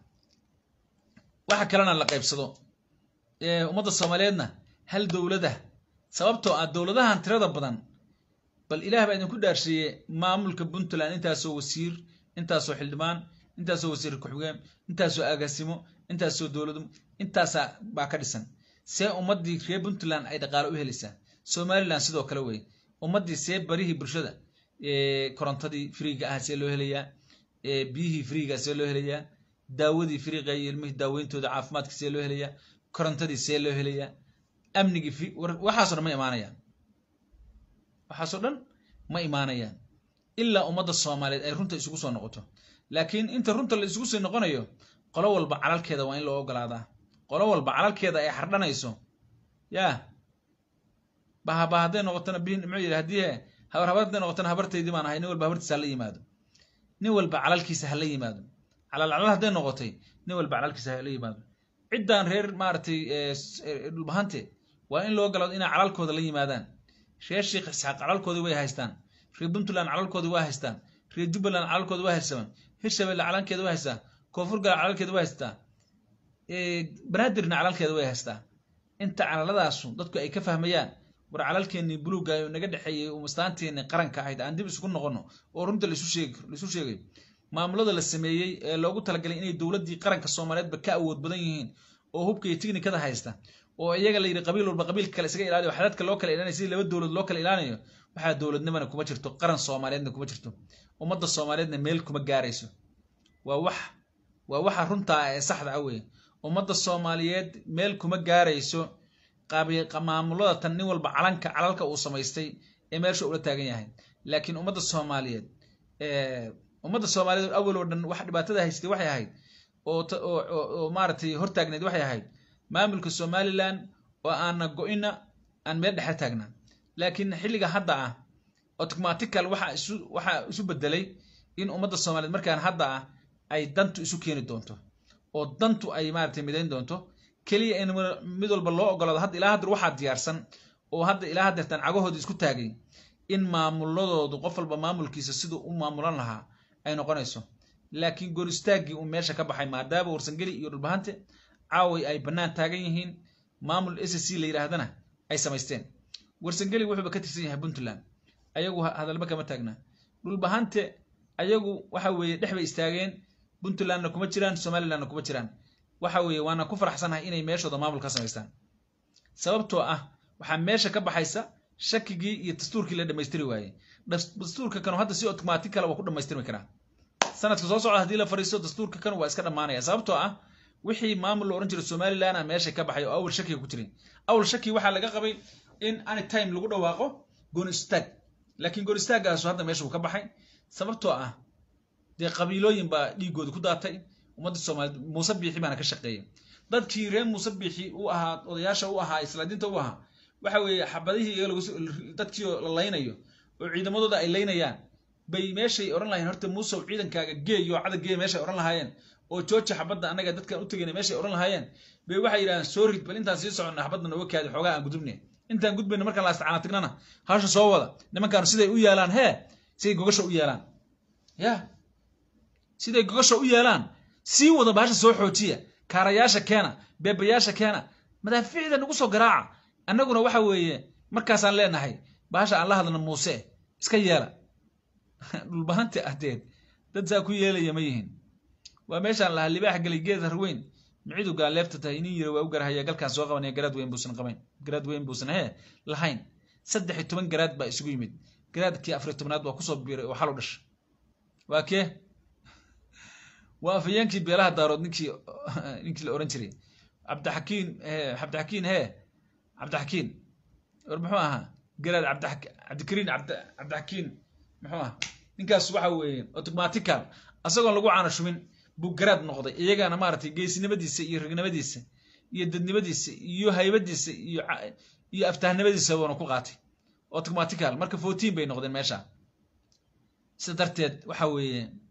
waxa kalena la qaybsado ummadda soomaaliyeedna hal dowlada sababtoo ah dowladahan tirada badan bal ilaah baa idinku dhaarsheeye maamulka puntland intaasoo wasiir intaasoo xildhibaan intaasoo wasiir ku-xigeen intaasoo agaasimo intaasoo dowladu intaasaa baa ka dhisan see ummaddii reer puntland ay dhaqaale u helaysaa somaliland sidoo kale wey ummaddii see barihii bulshada korontadii friiga ah see loo helayaa biyihii friiga see loo helayaa daawadii friiga iyo ilmihii daaweyntooda caafimaadka see loo helayaa korontadii see loo helayaa amnigii waxaasoo dhan ma imaanayaan waxaasoo dhan ma imaanayaan ilaa ummadda soomaaliyeed ay runta isugu soo noqoto laakiin inta runta la isugu soo noqonayo qolo walba calalkeeda waa in loo ogolaadaa qolo walba calalkeeda ay xardhanayso yaa bahaba hadday noqotona bihin muxuu yidhi haddii habar habar hadday noqotona habartaydii baan ahay nin walba habartiisa hala yimaado nin walba calalkiisa hala yimaado calal calal hadday noqotay nin walba calalkiisa hala yimaado ciddan reer maaragtay dhulbahante waa in loo ogolaado inay calalkooda la yimaadaan reer sheekh isxaaq calalkoodii way haystaan reer puntland calalkoodii waa haystaan reer jubbaland calalkoodii waa haystaan hirshabelle calankeeda waa haystaa koonfur gal calalkeeda waa haystaa banaadirna calalkeeda way haystaa inta calalladaasu dadku ay ka fahmayaan war calalkeennii buluugga oo naga dhexeeyey umastaanteennii qaranka ahayd aan dib isugu noqono oo runta laisu sheeg laisu sheegay maamulada la sameeyey ee loogu talagalay inay dowladdii qaranka soomaaliyeedba ka awood badan yihiin oo hubka iyo tignikada haysta oo iyaga la yidhi qabiil walba qabiilka kale isaga ilaaliyo xadadka loo kala ilaanayo sidii laba dowlad loo kala ilaanayo waxaa dowladnimana kuma jirto qaran soomaaliyeedna kuma jirto ummadda soomaaliyeedna meel kuma gaarayso waa wax waa waxa runtaa ee saxda ah weye ummadda soomaaliyeed meel kuma gaarayso qaabi- qa- maamulada tan nin walba calanka calalka uu samaystay ee meesha ula taagan yahay laakiin ummadda soomaaliyeed eh, ummadda soomaaliyeed awal oo dhan wax dhibaatada haystay waxay ahayd oo ta- oo oo- oo maaragtay hortaagneed waxay ahayd maamulka somaliland oo aana go-ina aan meel dhexe taagnaa laakiin xilliga hadda ah automatical waxa isu waxa isu bedelay in ummadda soomaaliyeed markaan hadda ah ay dantu isu keeni doonto oo dantu ay maaragtay midayn doonto keliya in mar- mid walba loo ogolaado hadda ilaa hadda waxaa diyaarsan oo hadda ilaa haddeertaan cagahooda isku taagay in maamuladoodu qof walba maamulkiisa siduu u maamulan lahaa ay noqonayso laakiin goor istaaggii uu meesha ka baxay maadaama warsangeli iyo dhulbahante caaway ay bannaan taagan yihiin maamul s c la yidhaahdana ay samaysteen warsangeli wuxuuba ka tirsan yahay puntland ayagu ha- hadalba kama taagna dhulbahante ayagu waxa weeye dhex bay istaageen puntlandna kuma jiraan somalilandna kuma jiraan waxa weeye waana ku faraxsanahay inay meeshooda maamul ka samaystaan sababtoo ah waxaa meesha ka baxaysa shakigii iyo dastuurkii la dhammaystiri waayey Das- dastuurka kanu hadda si automatic kale waa ku dhammaystirmi karaa sanadka soo socda haddii la fariisto dastuurka kan waa iska dhammaanaya sababtoo ah wixii maamul la ohan jiray somaliland a meesha ka baxay oo awal shakiga ku jiray awal shaki waxaa laga qabay in anytime lagu dhawaaqo goon istaag laakiin goon istaagaasu hadda meesha uu ka baxay sababtoo ah dee qabiilooyin baa dhiigooda ku daatay ummadda soomaaliyeed muuse biixi baana ka shaqeeyay dadkii reer muuse biixi u ahaa odayaasha u ahaa islaadiinta u ahaa waxa weeye xabadihii iyaga lagu soo- dadkii oo la laynayo oo ciidamadooda ay laynayaan bay meeshay odhan lahayeen horta muusow ciidankaaga geeyo cadag geey meeshay odhan lahaayeen oo jooja xabadda annaga dadkaan u tegayna meeshay odhan lahaayeen bay waxay yidhahdeen soo rid bal intaan sii soconna xabadda nooga kaadi xoogaa aan gudubne intaan gudbayna markaan la isticaana tagnana hawsha soo wada nimankaanu siday u yeelaan hee siday gogasha u yeelaan ya siday gogasha u yeelaan sii wada bahasha soo xoojiya kaarayaasha keena beebayaasha keena madaafiicda nagu soo garaaca annaguna waxa weeye markaasaan leenahay bahasha aan la hadlana muuse iska yeela dhulbahanta ahdeed dad saa ku yeelaya ma yihin waa meeshaan lahaa libaax gelay geed harweyn micidu gaaleefta tahay nin yiri waa u garahaya galkaan soo qabanaya garaad weyn buusan qabayn garaad weyn buusan hee lahayn saddex iyo toban garaad baa isugu yimid garaadkii afar iyo tobnaad waa kusoo biiray oo xal u dhashay waa kee waa afayeenkii beelaha daarood ninkii ninkii la oran jiray cabdixakiin hee cabdixakiin hee cabdixakiin war muxuu ahaa garaad cabdi cabdikariin cabdi cabdixakiin muxuu ahaa ninkaas waxa weeye automatical asagoon lagu caana shumin buu garaad noqday iyagana maaragtay geesinimadiisa iyo ragnimadiisa iyo dadnimadiisa iyo haybadiisa iyo ca- iyo aftahnimadiisa buuna ku qaatay automatical marka fourteen bay noqdeen meesha sida darteed waxa weeye